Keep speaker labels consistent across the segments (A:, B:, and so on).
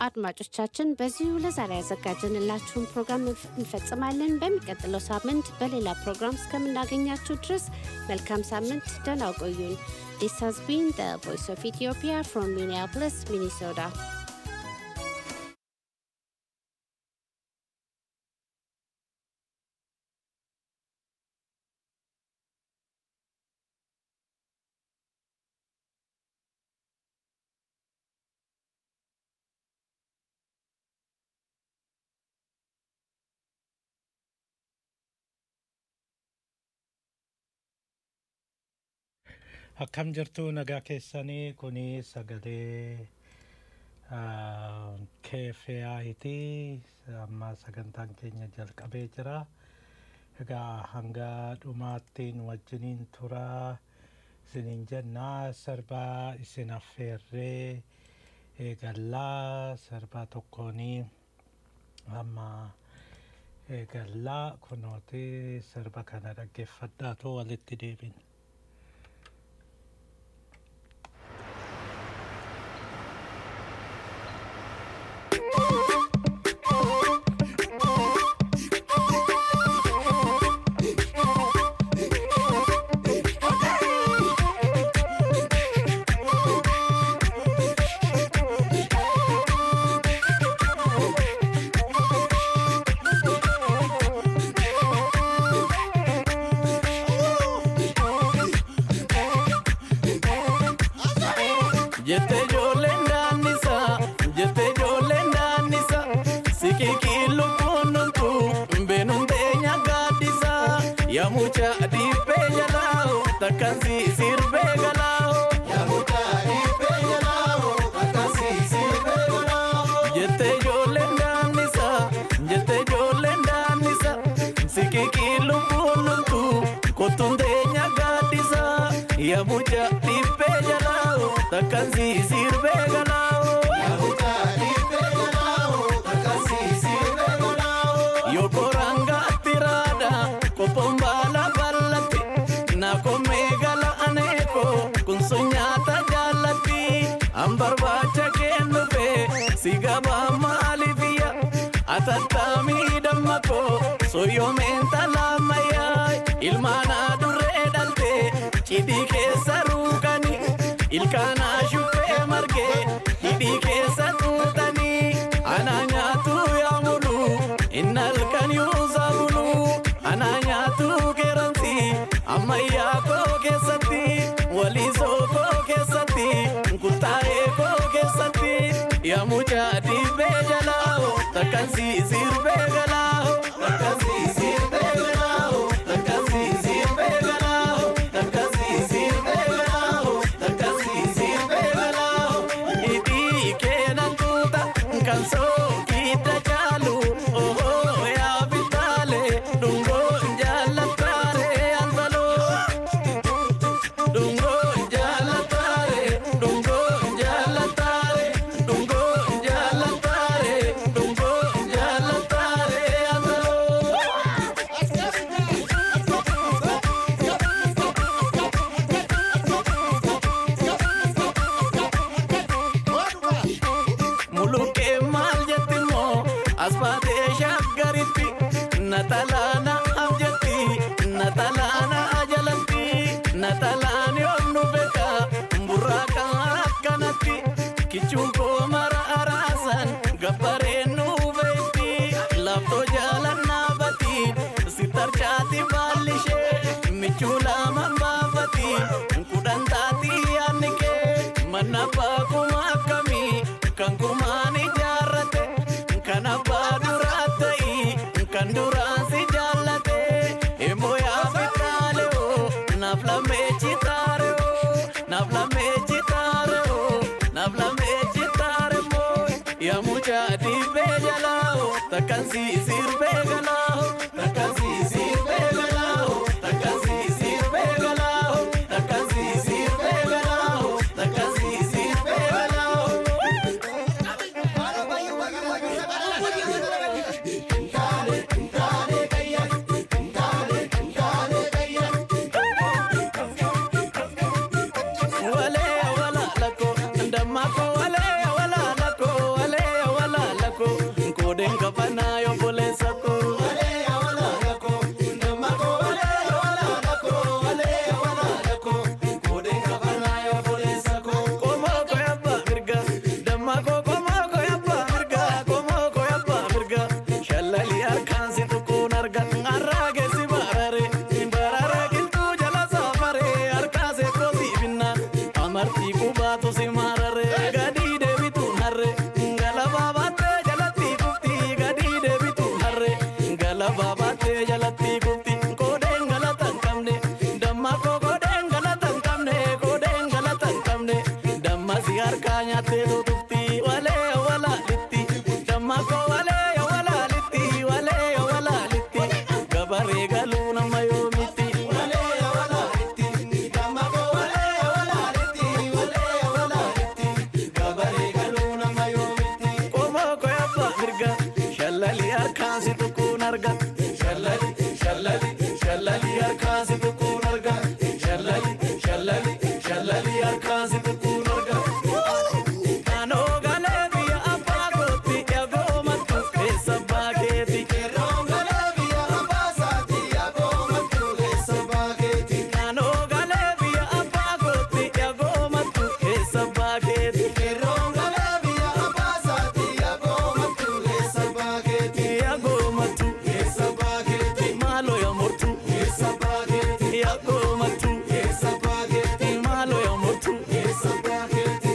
A: አድማጮቻችን በዚሁ ለዛሬ ያዘጋጀንላችሁን ፕሮግራም እንፈጽማለን። በሚቀጥለው ሳምንት በሌላ ፕሮግራም እስከምናገኛችሁ ድረስ መልካም ሳምንት፣ ደህና ቆዩን። This has been the Voice of Ethiopia from Minneapolis, Minnesota.
B: Akkam jirtu nagaa keessanii kuni sagalee keefeyaayiti amma sagantaan keenya jalqabee jira. Egaa hanga dhumaattiin wajjiniin tura isiniin jennaa sirbaa isin affeerree eegallaa sirbaa tokkoonii amma eegallaa kunooti sirba kana dhaggeeffadhaatu walitti deebina.
C: Jette ijoolleen daannisa, jette ijoolleen daannisa, siqiqii lubbuun numtu, beenuun teenya gaaddisa, yaamucha dhiibbee jalaa, takkaan si sirbee galaa. Jette ijoolleen daannisa, jette ijoolleen daannisa, siqiqii lubbuun numtu, kottuun teenya gaaddisa, yaamucha dhiibbee jalaa, takkaan si sirbee galaa. Yokoranga tirada kopon bala ballatti na komme gala aneko kun sunyata jallatti an barbaacha kennu fe sigaba maalifiya atattami dammako soyyomenta lammayya ilmaana durree dhalte cidhii keessa ruukani ilkaana shuffee marge hidhii keessa tuutanii ana nyaatu yaamulu innalkan yuusa bulu ana nyaatu keeransi ammayyaa koo keessatti waliisoo koo keessatti kuttaa'ee koo keessatti yaamucha dhiibbee jalaa takkan si sirbee galaa takkan si sirbee galaa takkan si sirbee galaa takkan si sirbee galaa takkan si sirbee galaa hidhii keenan tuuta kan sookidda jaalu ohoo yaa bitaalee dhungoo jaallataare antaloo dhungoo jaallataare dhungoo jaallataare dhungoo jaallataare dhungoo jaallataare antaloo. Mulukkee maal jetti moo as baatee shaggaritti natalaana abjatti natalaana ajalatti natalaan yoon nu beeka burraaqa akkanatti kichuun koo mara araasan gabbareen nu beekti laaftoo jaalannaa bati si tarchaati baallishee michuu lama baafati kudhan taati yaadni kee manna baakuma akkamii kan kurmaan ijaarrate kan abbaa duraa ta'i kan duraan si jaallate immoo yaa fitaale oo naaf lamee chitaare oo naaf lamee chitaare oo naaf lamee chitaare moo yaa mucaa dhiibbee jalaa oo takkan si sirbee galaa oo takkan si sirbee galaa oo takkan si sirbee galaa oo takkan si sirbee galaa oo takkan si sirbee galaa oo. Wale wala lako, ndamako wale wala lako, wale baatu si marare gadii deebituun harre galabaa baattee jalatti kufti gadii deebituun harre galabaa baattee jalatti kufti koodeen galata hin qabne damma koo koodeen galata hin qabne koodeen galata hin qabne damma si harkaa nyaattee tutufti walee walaalitti damma koo walee walaalitti walee walaalitti gabaree galuu nama yoomitti walee walaalitti damma koo walee walaalitti walee walaalitti gabaree galuu nama yoomitti qomoo koo yabba mirga shallali harkaan si tuquun arga shallali shallali shallali harkaan si tuquun arga shallali shallali shallali harkaan si tuquun arga. Naannoo galee biyya abbaa kootti eegoo mattu keessa baakeeti. Naannoo galee biyya abbaa kootti eegoo mattu keessa baakeeti. Eegoo mattu keessa baakeeti. Maaloo yaa mortu keessa baakeeti. Eegoo mattu keessa baakeeti. Maaloo yaa mortu keessa baakeeti.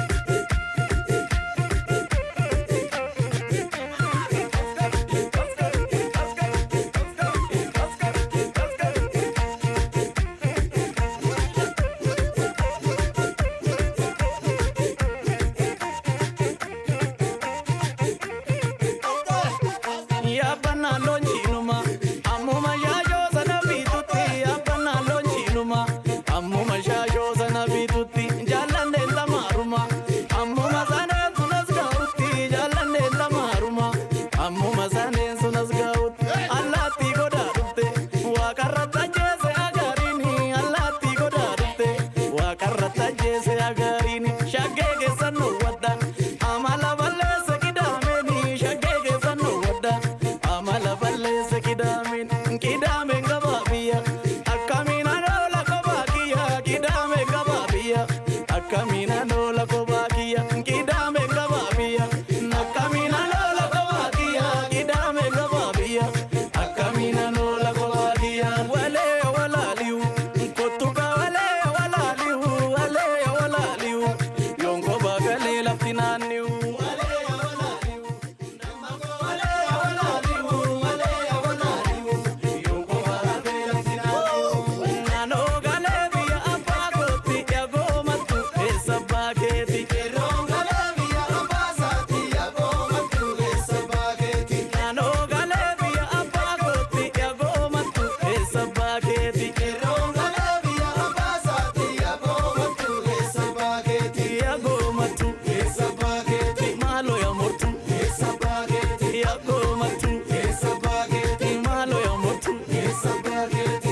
C: Yaabbannaa loonjiinuma ammuma shaashoo sana bitutti yaabbannaa loonjiinuma ammuma shaashoo sana bitutti jaallanneen lamaaruma ammuma saneen sunas gahutti jaallanneen lamaaruma ammuma saneen sunas gahutti allaattii godaa dhufte waaqarra tajjeese agariini allaattii godaa dhufte waaqarra tajjeese agariini shaggee keessan nu wadda amala balleesse qidaameni shaggee keessan nu wadda amala balleesse qidaameen qidaameen gabaa biyya akkamiin anoola kophaa kiyya qidaameen gabaa biyya akkamiin anoola kophaa kiyya qidaameen gabaa biyya akkamiin anoola kophaa kiyya qidaameen gabaa biyya akkamiin anoola kophaa kiyya walee walaaliyu kottuka walee walaaliyu walee walaaliyu yonko bagalee lafti naanniyu. Naannoo galee biyya abbaa kootti eegoo mattu keessa baakeeti. Naannoo galee biyya abbaa kootti eegoo mattu keessa baakeeti. Eegoo mattu keessa baakeeti. Maaloo yaa mortu keessa baakeeti. Eegoo mattu keessa baakeeti. Maaloo yaa mortu keessa baakeeti.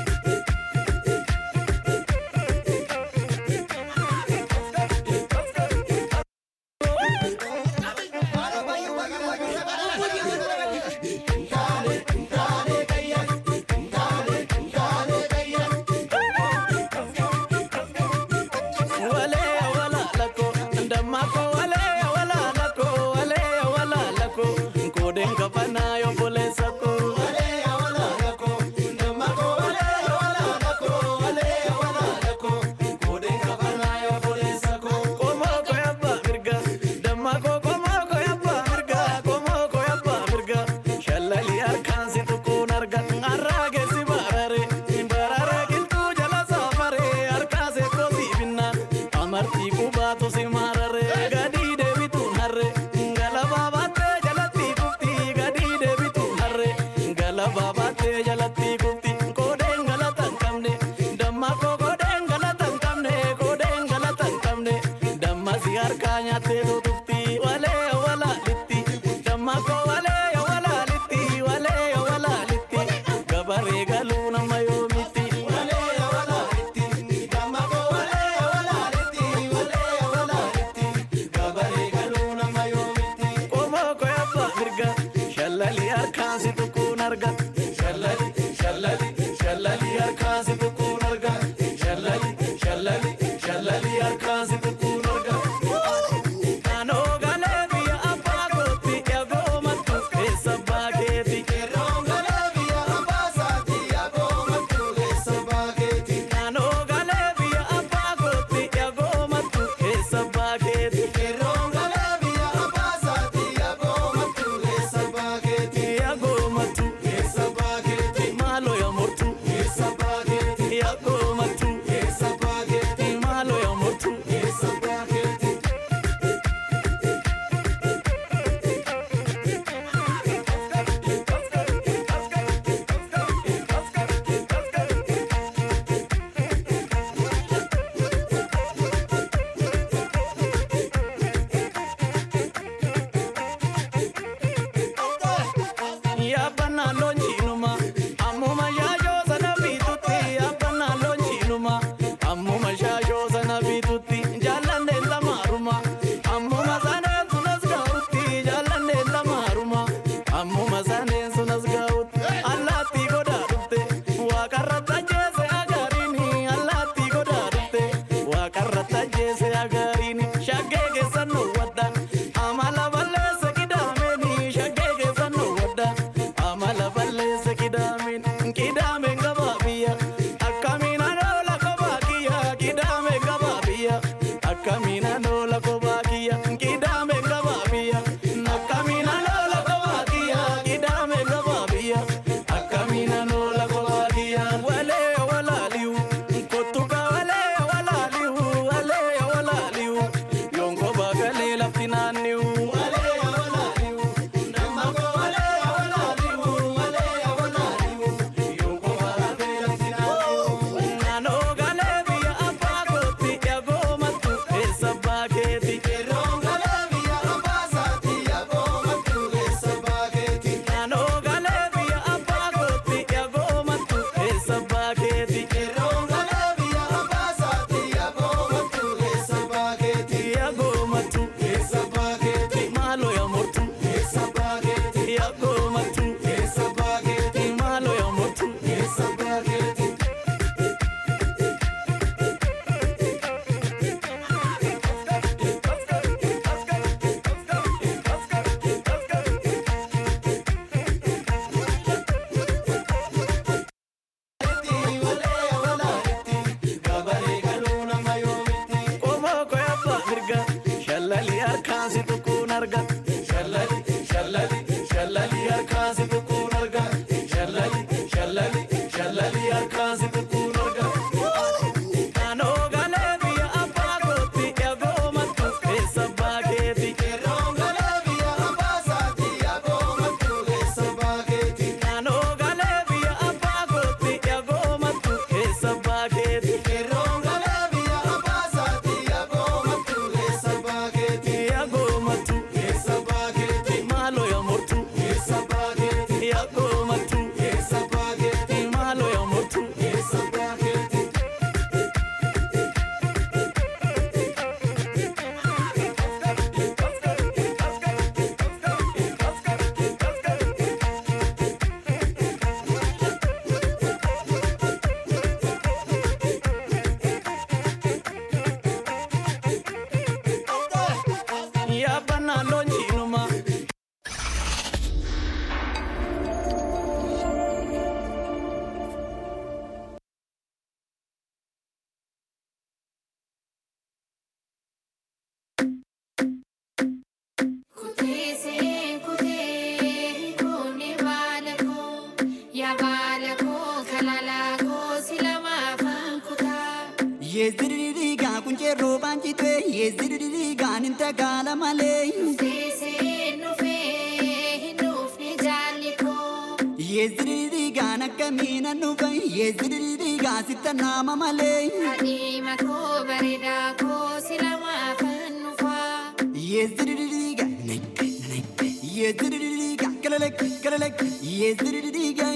C: Walee walaalako ndammako walee walaalako walee walaalako koodeen kafanaa yobboleessako. Walee walaalako ndammako walee walaalako walee walaalako koodeen kafanaa yobboleessako. Qomoo ko yabba mirga dammako qomoo ko yabba mirga qomoo ko yabba mirga shallali harkaan si tuquun arga arraage si barare barare qilxuu jala saafare harkaa seekoo si binna amartii qubaatu si marare gadii deebituun harre galabaa baattee jalatti kufti gadii deebituun harre galabaa baattee jalatti kufti koodeen galata hin qabne damma koo koodeen galata hin qabne koodeen galata hin qabne damma si harkaa nyaattee tutufti walee walaalitti damma koo walee walaalitti walee walaalitti gabaree galuu nama yoomitti walee walaalitti damma koo walee walaalitti walee walaalitti gabaree galuu nama yoomitti qomoo ko yabba mirga shallali harkaan si tuquun arga shallali shallali shallali harkaan si tuquun arga shallali shallali shallali harkaan si tuquun arga. Akkamina lola kobakia, kidame kababia. Akkamina lola kobakia, kidame kababia. Akkamina lola kobakia, wale walaliu, kotuka wale walaliu, wale walaliu. Yongo bagale laftinaniu, wale walaliu. Namago wale walaliu, wale walaliu. Yongo bagale laftinaniu. Nano gale via apagoti, yago matu esa bageti. Nano gale via apagoti, yago matu esa bageti. Yago matu esa bageti. Malo ya motu esa bageti. Yago matu esa bageti. Malo ya motu esa bageti. Komoko ya mirga, shallali harkaansi tukkuun arga. Shallali, shallali, shallali harkaansi tukkuun arga. Shallali, shallali, shallali harkaansi tukkuun arga. Kanoo galee biyya abbaa kootti eegoo mattu keessa baakeeti. Kanoo galee biyya abbaa kootti eegoo mattu keessa baakeeti. Eegoo mattu keessa baakeeti. Maaloo yaa mortu keessa baakeeti. Eegoo mattu keessa baakeeti. Maaloo yaa mortu keessa baakeeti. Yaabana loonjiinuma.
D: Kutee kutee kuni baala koo yaa baala koo kalalaa koo silama afaan kutaa.
E: Yeeziririgaa kuncheerroo baancitee yeeziririgaan hin tagaala malee.
D: Teessee nufee hin dhufne jaalli koo.
E: Yeeziririgaan akkamiina nufa yeeziririgaa sitta naama malee.
D: Adiima koo bareedaa koo silama afaan nufaa.
E: Yeeziririgaa yeeziririgaa galalek galalek yeeziririgaa.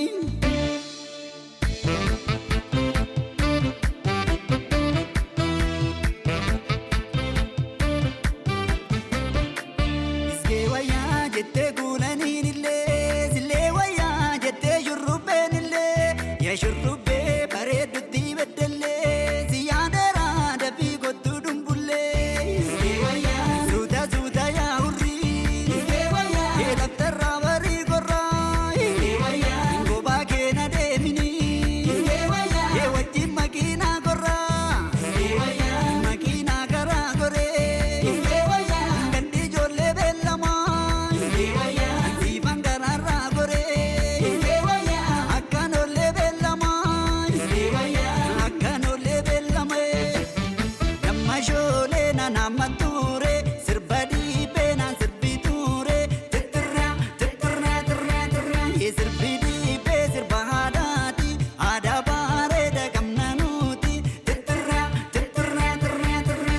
E: Iskee wayyaa jettee kuulaniin illee sillee wayyaa jettee shurrubbeen illee yaa shurrubbee bareeddutti beddellee si yaadeeraa dafii kottuu dumbullee. Iskee wayyaa suuta suuta yaa hurrii. Iskee wayyaa kee daftarraa barii korraa. Iskee wayyaa ngobaa kee na deeminii. Iskee wayyaa kee wajjin makiinaa korraa. Iskee wayyaa makiinaa karaa koree. Iskee wayyaa gandi ijoollee beellamaa. Iskee wayyaa siifan karaarraa koree. Iskee wayyaa akkaan oollee beellamaa. Iskee wayyaa akkaan oollee beellamee. Damma shoolee na nama ture sirba dhiibee na sirbi ture tirtirraa tirtirraa tirraa tirraa yee sirbi dhiibee sirba haadhaati aadaa bareeda qabna nuti tirtirraa tirtirraa tirraa tirraa.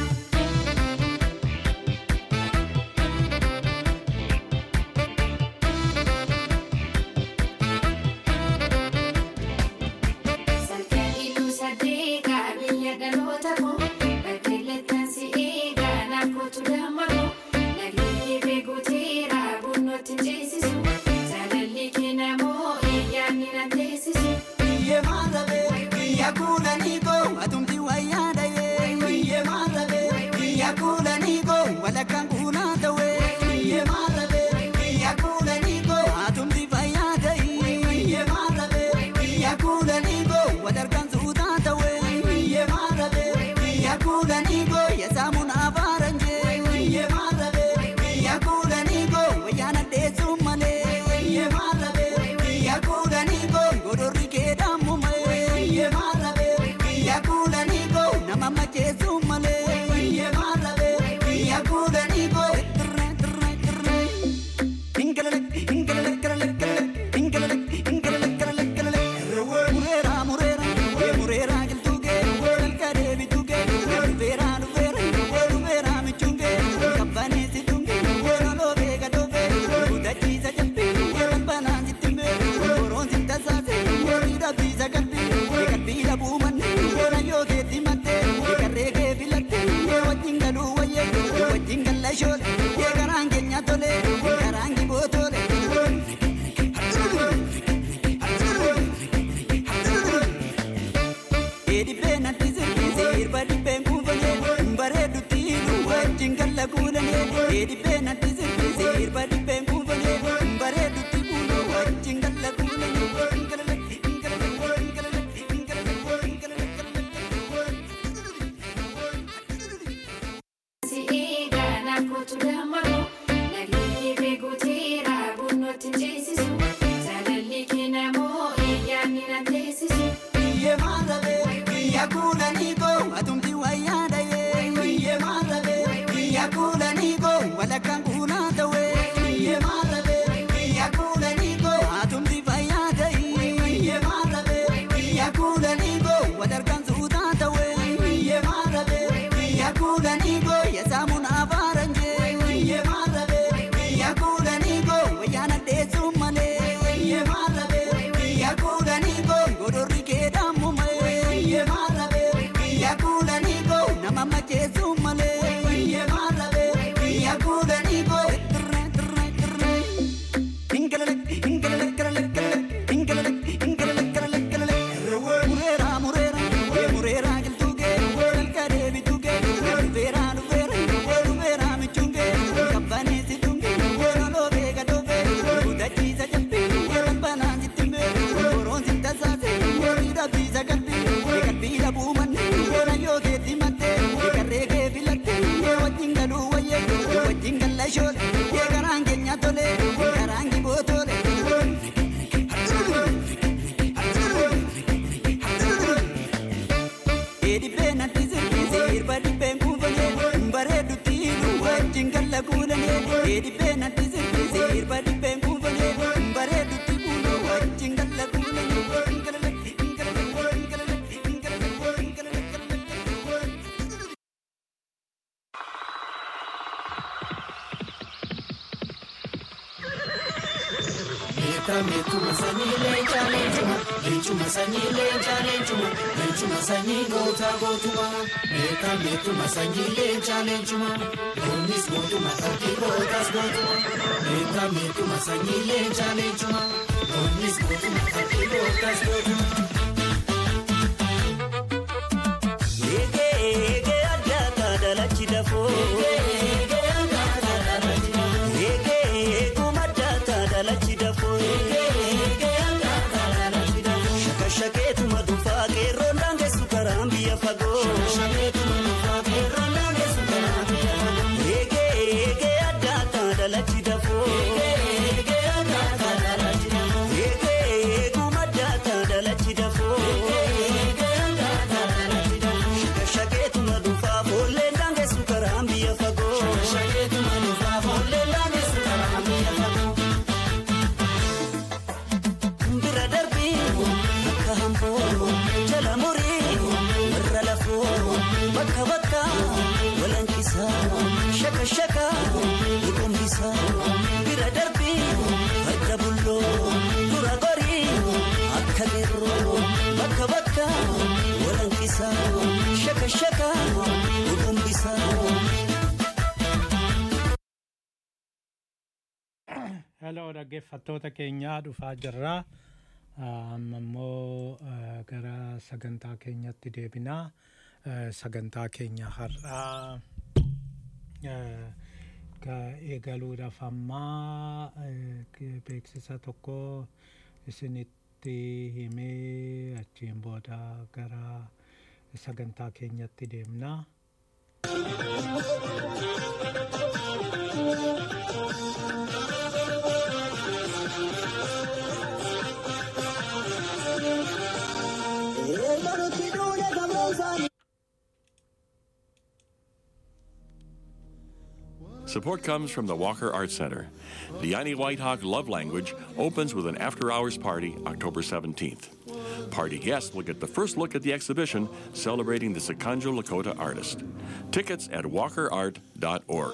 D: Salphee iluu saddeeqa biyya dhaloota koo. Bakkeellettan si eega naaf kootu damma koo. Nagni kee guuteera bunnooti ceesisu. Jaalalli kee namoo eeyyaanni na teessisu.
E: Biyye maarrabe biyya kuulanii koo atumti wayyaa dhayee biyye maarrabe biyya kuulanii koo walakkaan kuulaa ta'ee biyye maarrabe biyya kuulanii koo atumti fayyaa ta'ee biyye maarrabe biyya kuulanii koo wadarkaan suutaa ta'ee biyye maarrabe biyya kuulanii koo yasaamuun shoole eegaraan keenya tole karaan giboo tole. Edibbee natti sirbiise irba dibbeen kuufame bareedutti nu wajjin galla kuulane edibbee natti sirbiise irba dibbeen kuufame bareedutti nu wajjin galla
D: Si'eegaa kootu dammaroo nageenyi beekuuteera bunnooti ceesisu jaalalli kennamoo eeyyaan na teessisu.
E: Biyye maarabe biyya kuulanii koo atumti wayyaa dhayee biyye maarabe biyya kuulanii koo walakkaan kuulaa ta'ee biyye maarabe biyya kuulanii koo atumti fayyaa ta'ee biyye maarabe biyya kuulanii koo wadarkaan suutaa ta'ee biyye maarabe biyya kuulanii koo yesaamuun afaaran jee biyye maarabe biyya kuulanii koo wayyaana dheessuu malee biyye maarabe biyya kuulanii koo godorri keedhamu malee biyye maarabe biyya kuulanii koo nama macheessuu malee biyye maarabe biyya kuulanii koo tirre tirre tirre. Ingalale ingalale galale galale ingalale ingalale galale galale. Mureera mureera ee mureera giltuuge dalga deebituuge dhufeera dhufeera dhufeera michuuge kabbaanii si tunge noloo beeka dhofe gudachiisa jabbe balbalaan si timbe boroon si tasaase miidha biisa qalbii qalbii dhabuu manne nayyoo keetti matte garree kee filatte wajjin galuu wayye wajjin galla shoole garaan keenya tole garaan giboo tole. Edibbee natti sirbiise irba dibbeen kuufame bareedutti nu wajjin galla kuulane edibbee natti sirbiise irba dibbeen kuufame bareedutti nu wajjin galla kuulane.
C: Meetuma sanyii leencaa leencuma, leencuma sanyii leencaa leencuma, leencuma sanyii goota gootuma. Meetuma sanyii leencaa leencuma, loonnis gootuma fakkii gootas gootuma. Meetuma sanyii leencaa leencuma, loonnis gootuma fakkii gootas gootuma.
E: Eegee eegee addaata dalachi dafoo. Eegee eeguma addaata dalachi dafoo. Shakashakeetuma dhufaa qeerroon daangessu karaan biyya fagoo. Eegee eegee addaata dalachi dafoo. Eegee eeguma addaata dalachi dafoo. Shakashakeetuma dhufaa boolleen daangessu karaan biyya fagoo. Bira darbii akka hamboo jala murii irra lafoo bakka bakka walankisaa shaka shaka iqumbisaa bira darbii adda bulloo dura gorii akka geerroo bakka bakka walankisaa shaka shaka iqumbisaa.
B: Hello dhaggeeffattoota keenyaa dhufaa jirra. Amma immoo eh, gara sagantaa keenyatti deebinaa. Eh, Sagantaa keenya har'aa eh, ga- eegaluudhaaf ammaa eh, beeksisa tokko isinitti himee achiin booda gara sagantaa keenyatti deemnaa.
F: Support comes from the Walker Art Center. The Yanni Whitehawk Love Language opens with an after hours party October 17th. Party guests will get the first look at the exhibition celebrating the Sikanjo Lakota artist. Tickets at walkerart.org.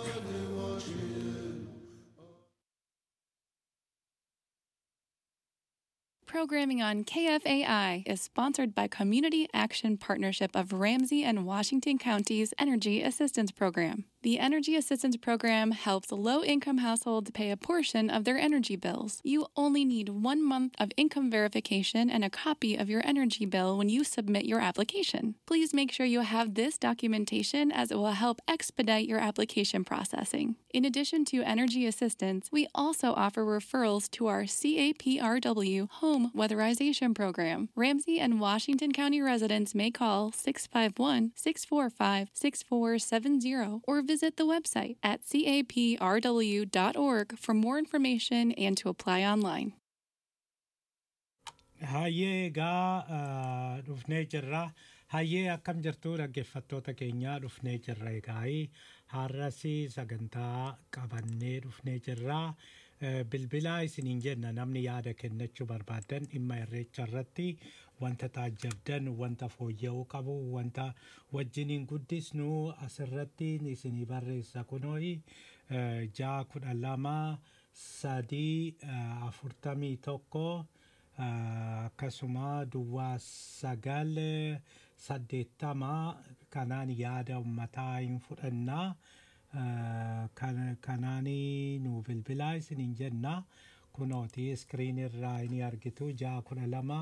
G: Programming on KFAI is sponsored by Community Action Partnership of Ramsey and Washington Counties Energy Assistance Program. The Energy Assistance Program helps low income households pay a portion of their energy bills. You only need one month of income verification and a copy of your energy bill when you submit your application. Please make sure you have this documentation as it will help expedite your application processing. In addition to energy assistance, we also offer referrals to our CAPRW Home Weatherization Program. Ramsey and Washington County residents may call 651 645 6470 or visit the website at caprw.org for more information and to apply online.
B: Hayyee egaa ah, dhufnee jirra. Hayyee akkam jirtu dhaggeeffattoota keenyaa dhufnee jirra egaa har'as sagantaa qabannee dhufnee jirra. Eh, Bilbilaa isiniin jenna namni yaada kennachuu barbaadan dhimma irreecha irratti wanta taajjabdan wanta fooyya'uu qabu wanta wajjiniin guddisnu asirratti isinii barreessa kunooyi eh, ja'a kudha lama sadii eh, afurtamii tokko Ah, akkasuma duwwaa sagal eh, saddeettama kanaan yaada ummataa hin fudhannaa Ah, kan- kanaani nu bilbilaa isiniin jenna kunooti iskiriin irraa ni argitu ja'a kudha lama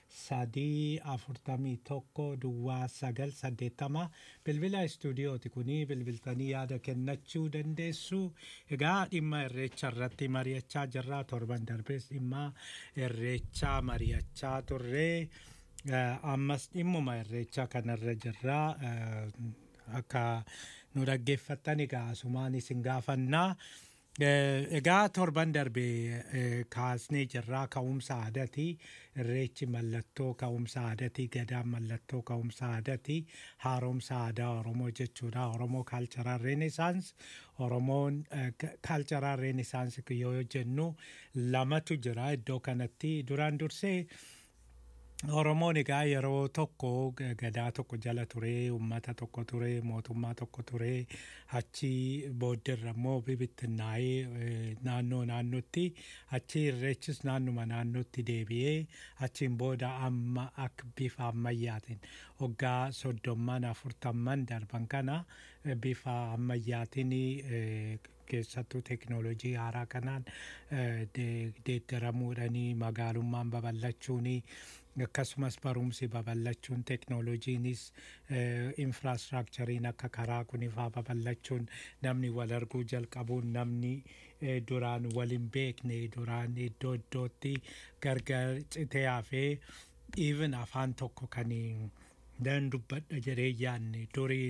B: sadii afurtamii tokko duwwaa sagal saddeettama bilbila istuudiyooti kuni bilbiltanii yaada kennachuu dandeessu egaa dhimma irreecha irratti mari'achaa jirra torban darbees dhimma irreechaa mari'achaa turree Eh, ammas dhimmuma irreechaa kanarra jirra eh, akka nu dhaggeeffattan egaa asumaan isin gaafannaa Eh, egaa torban darbe eh, kaasnee jirraa ka'umsa aadaati irreechi mallattoo ka'umsa aadaati gadaan mallattoo ka'umsa aadaati haaromsa aadaa oromoo jechuudha oromoo kaalcharaa reenesaans oromoon kaalcharaa reenesaans yoo jennu lamatu jira iddoo kanatti duraan dursee Oromoon egaa yeroo tokko g- gadaa tokko jala ture, uummata tokko ture, mootummaa tokko ture, achi booddeerra immoo bibittinnaa'ee eh, naannoo naannootti achi irreechis naannuma naannootti deebi'ee achiin booda amma akka bifa ammayyaatiin waggaa soddomman afurtamman darban kana eh, bifa ammayyaatiin eh, keessattuu teknoolojii haaraa kanaan eh, de- deeggaramuudhanii magaalummaan babal'achuuni akkasumas barumsi babal'achuun teknoolojiinis infraastrakchariin akka karaa kunifaa babal'achuun namni wal arguu jalqabuun namni eh, duraan wal hin beekne duraan iddoo iddootti gargar citee hafee even afaan tokko kan nan dubbadha jedhee yaanne durii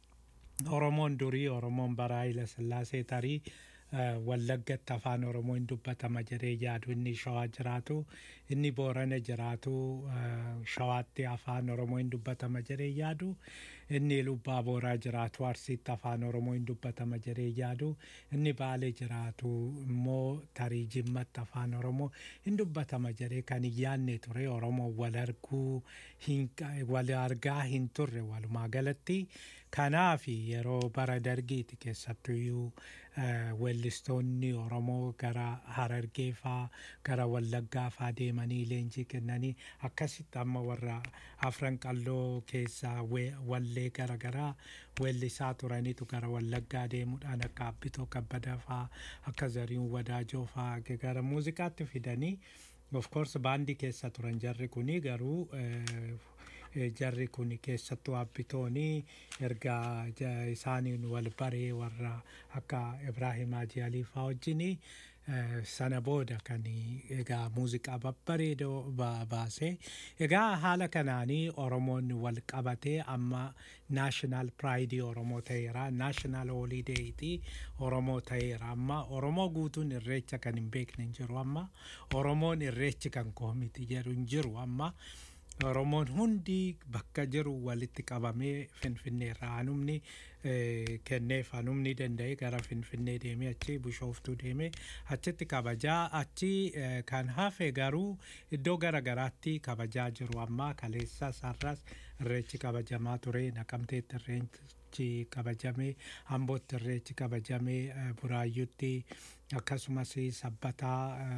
B: Oromoon durii Oromoon bara Haayila Sillaasee tarii eh, Wallaggatti afaan Oromoo hin dubbatama jedhee yaadu inni Shawaa jiraatu inni Boorana jiraatu eh, Shawaatti afaan Oromoo hin dubbatama jedhee yaadu inni Lubbaa Booraa jiraatu Arsiitti afaan Oromoo hin dubbatama jedhee yaadu inni Baalee jiraatu immoo tarii Jimmatti afaan Oromoo hin dubbatama jedhee kan hin yaanne ture Oromoo wal arguu hin qa- wal argaa hin turre walumaa galatti kanaaf yeroo bara dargiiti keessattuyyuu eh, weellistoonni Oromoo gara Harargee faa gara Wallaggaa faa deemanii leenjii kennanii akkasitti amma warra afran qalloo keessaa we- wallee garaagaraa weellisaa turanitu gara Wallaggaa deemuudhaan akka Abbitoo Kabbadaa faa akka Zariin Wadaajoo faa gara muuziqaatti fidanii of course baandii keessa turan jarri kuni garuu eh, eh, jarri kun keessattuu abbitooni erga ja- isaaniin wal baree warra akka Ibraahim Haji Alii faa wajjini eh, sana booda kan egaa muuziqaa babbareedoo ba- baase egaa haala kanaanii oromoon wal qabatee amma naashinaal piraayidii oromoo ta'eera naashinaal hoolideeyti oromoo ta'eera amma oromoo guutuun irreecha kan hin beekne hin jiru amma oromoon irreechi kan koo miti jedhu hin jiru amma Oromoon hundi bakka jiru walitti qabamee Finfinnee irraa hanumni eh, kenneef hanumni danda'e gara Finfinnee deemee achi Bishooftuu deemee achitti kabajaa achi eh, kan hafe garuu iddoo gara garaatti kabajaa jiru amma kaleessa sarras irreechi kabajamaa ture naqamteetti irreechi kabajamee ambootti irreechi kabajamee eh, buraayyutti akkasumas sabbataa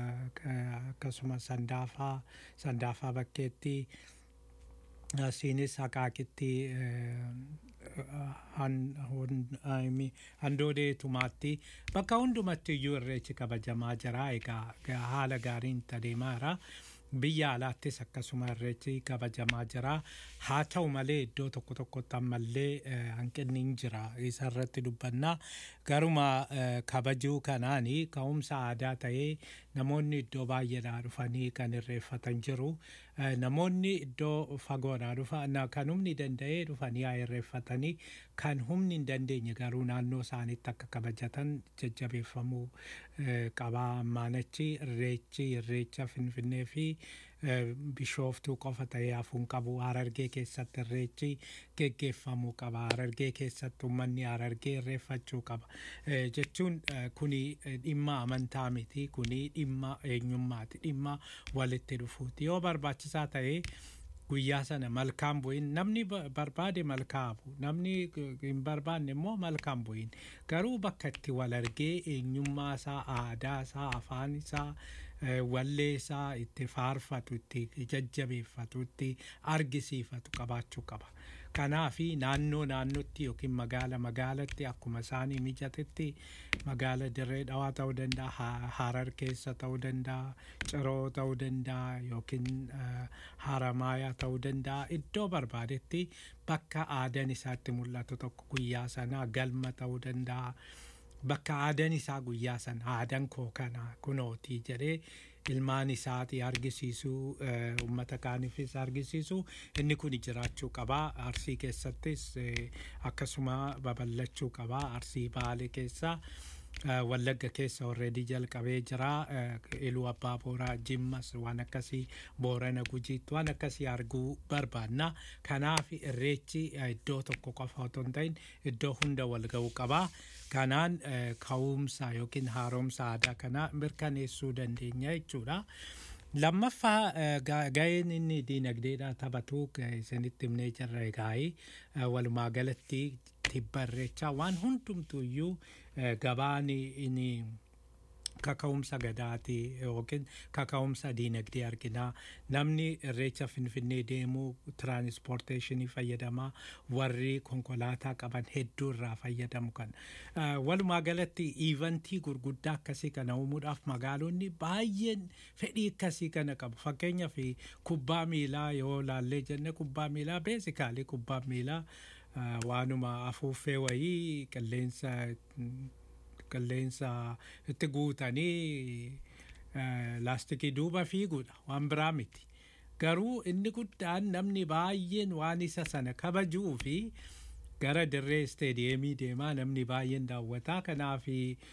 B: eh, akkasumas sandaafaa sandaafaa bakkeetti asiinis akaakitti handoodee tumaatti bakka hundumatti iyyuu irreechi kabajamaa jira egaa haala gaariin adeemaa jira. biyya alaattis akkasuma irreechi kabajamaa jira haa ta'u malee iddoo tokko tokkotti ammallee hanqinni hin jira isa irratti dubbannaa garuma kabajuu kanaani ka'umsa aadaa ta'ee namoonni iddoo baay'eedhaa dhufanii kan irreeffatan jiru namoonni iddoo fagoodhaa dhufan kan humni danda'ee dhufanii haa irreeffatanii kan humni hin dandeenye garuu naannoo isaaniitti akka kabajatan jajjabeeffamuu qabaa ammaanachi irreechi irreecha finfinnee fi bishooftuu qofa ta'ee hafuun qabu harargee keessatti irreechi geggeeffamuu qaba harargee keessatti uummanni harargee irreeffachuu qaba jechuun kuni dhimma amantaa miti kuni dhimma eenyummaati dhimma walitti dhufuuti yoo barbaachisaa ta'ee guyyaa sana malkaan bu'in namni barbaade malkaa bu'u namni hin barbaanne immoo malkaan bu'in garuu bakka itti wal argee eenyummaa isaa aadaa isaa afaan isaa wallee isaa itti faarfatu itti jajjabeeffatu itti argisiifatu qabaachuu qaba. Kanaafi naannoo naannootti yookiin magaala magaalatti akkuma isaanii mijatetti magaala dirree dhawaa ta'uu danda'a harar keessa ta'uu danda'a ciroo ta'uu danda'a yookiin haramaayaa ta'uu danda'a iddoo barbaadetti bakka aadaan isaatti mul'atu tokko guyyaa sanaa galma ta'uu danda'a. bakka aadaan isaa guyyaa sana aadaan koo kana kunootii jedhee ilmaan isaatii argisiisuu uummata kaaniifis argisiisuu inni kun jiraachuu qabaa arsii keessattis akkasuma babal'achuu qabaa arsii baalee keessaa. wallagga keessa already jalqabee jira iluu abbaa booraa jimmas waan akkasii boorana gujiitti waan akkasii arguu barbaanna kanaaf irreechi iddoo tokko qofa otoo hin ta'in iddoo hunda wal ga'uu qabaa kanaan ka'umsa yookiin haaromsa aadaa kana mirkaneessuu dandeenya jechuudha. lammaffaa ga'een inni diinagdeedhaa taphatu isinitti himnee jirra egaa'ii walumaa galatti tibba irreechaa waan hundumtuuyyuu gabaan inni kaka'umsa gadaati yookiin kaka'umsa diinagdee arginaa namni irreecha finfinnee deemuu tiraanispoorteeshinii fayyadamaa warri konkolaataa qaban hedduu irraa fayyadamu kan walumaa galatti iivantii gurguddaa akkasii kana uumuudhaaf magaalonni baay'een fedhii akkasii kana qabu fakkeenyaaf kubbaa miilaa yoo laallee jenne kubbaa miilaa beesikaalii kubbaa miilaa waanuma afuuffee wayii qilleensa qilleensa itti guutanii laastikii duuba fiiguudha waan biraa miti garuu inni guddaan namni baay'een waan isa sana kabajuu fi gara dirree isteediyeemii deemaa namni baay'een daawwataa kanaaf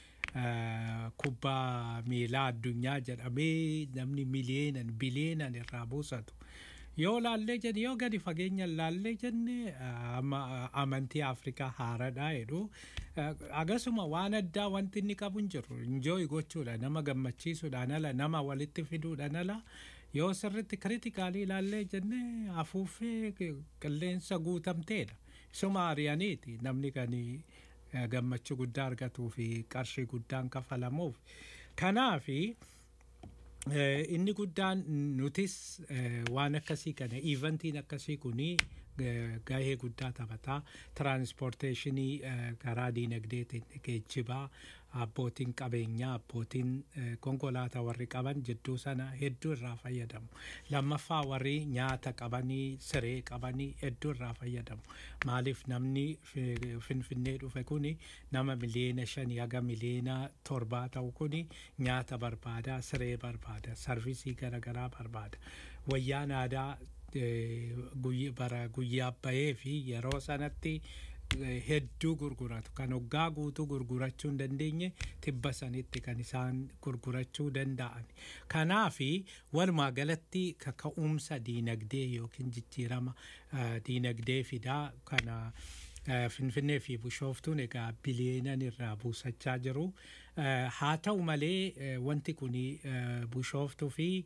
B: kubbaa miilaa addunyaa jedhamee namni miliyeenan biliyeenan irraa buusatu. yoo laallee jenne yoo gadi fageenya laallee jenne amantii afrikaa haaradhaa jedhu akkasuma waan addaa wanti inni qabu hin jiru injooyi gochuudha nama gammachiisuudhaan ala nama walitti fiduudhaan ala yoo sirritti kiritikaalii laallee jenne afuuffee qilleensa guutamteedha isuma ari'aniiti namni kan gammachuu guddaa argatuu fi qarshii guddaan kafalamuuf kanaafi. inni guddaan nutis waan akkasii kana iivantiin akkasii kuni gahee guddaa taphataa tiraanispoorteeshinii karaa diinagdeetiin geejjibaa abbootiin qabeenyaa abbootiin konkolaataa warri qaban jidduu sana hedduu irraa fayyadamu lammaffaa warri nyaata qabanii siree qabanii hedduu irraa fayyadamu maaliif namni finfinnee dhufe kuni nama miliyeena shanii haga miliyeena torbaa ta'u kuni nyaata barbaada siree barbaada sarvisii garaagaraa barbaada wayyaan aadaa bara guyyaa bahee fi yeroo sanatti hedduu gurguratu kan waggaa guutuu gurgurachuu hin dandeenye tibba sanitti kan isaan gurgurachuu danda'an kanaafi walumaa galatti kaka'umsa diinagdee yookiin jijjiirama diinagdee fidaa kana finfinnee fi bishooftuun egaa biliyeenan irraa buusachaa jiru haa ta'u malee wanti kun bishooftuu fi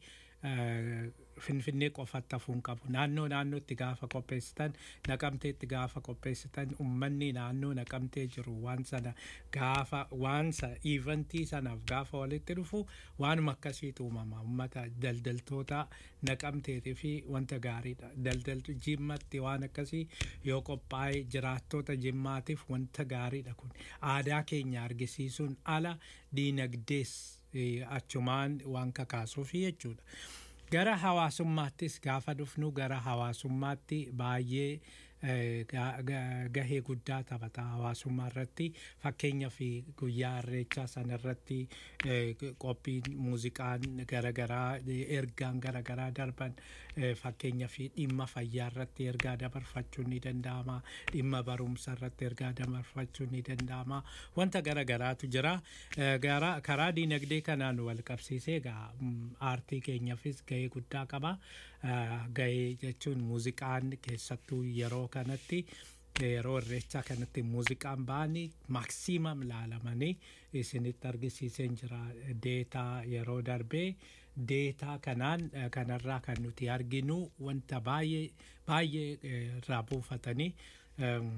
B: eh, finfinnee qofatti hafuun qabu naannoo naannootti gaafa qopheessitan naqamteetti gaafa qopheessitan ummanni naannoo naqamtee jiru waan sana gaafa waan sa iivantii sanaaf gaafa walitti dhufu waanuma akkasiitu uumama ummata daldaltoota naqamteetii fi wanta gaariidha daldaltu jimmatti waan akkasii yoo qophaa'e jiraattoota jimmaatiif wanta gaariidha kun aadaa keenya argisiisuun ala diinagdees eh, achumaan waan kakaasuufi jechuudha. gara hawaasummaattis gaafa dhufnu gara hawaasummaatti baay'ee eh, ga- ga- gahee guddaa taphata hawaasummaa irratti fakkeenya fi guyyaa irreechaa sana irratti eh, qophiin muuziqaan garagaraa ergaan garagaraa darban eh, fakkeenya fi dhimma fayyaa irratti ergaa dabarfachuun ni danda'ama dhimma barumsa irratti ergaa dabarfachuun ni danda'ama wanta garagaraatu jira Eh, gara- karaa diinagdee kanaan wal qabsiisee egaa mm, aartii keenyaafis gahee guddaa qaba Eh, gahee jechuun muuziqaan keessattuu yeroo kanatti yeroo irreechaa kanatti muuziqaan ba'anii maaksiimam laalamanii isinitti argisiiseen jira deetaa yeroo darbee deetaa kanaan eh, kanarraa kan nuti arginu wanta baay'ee baay'ee eh, irraa buufatanii em,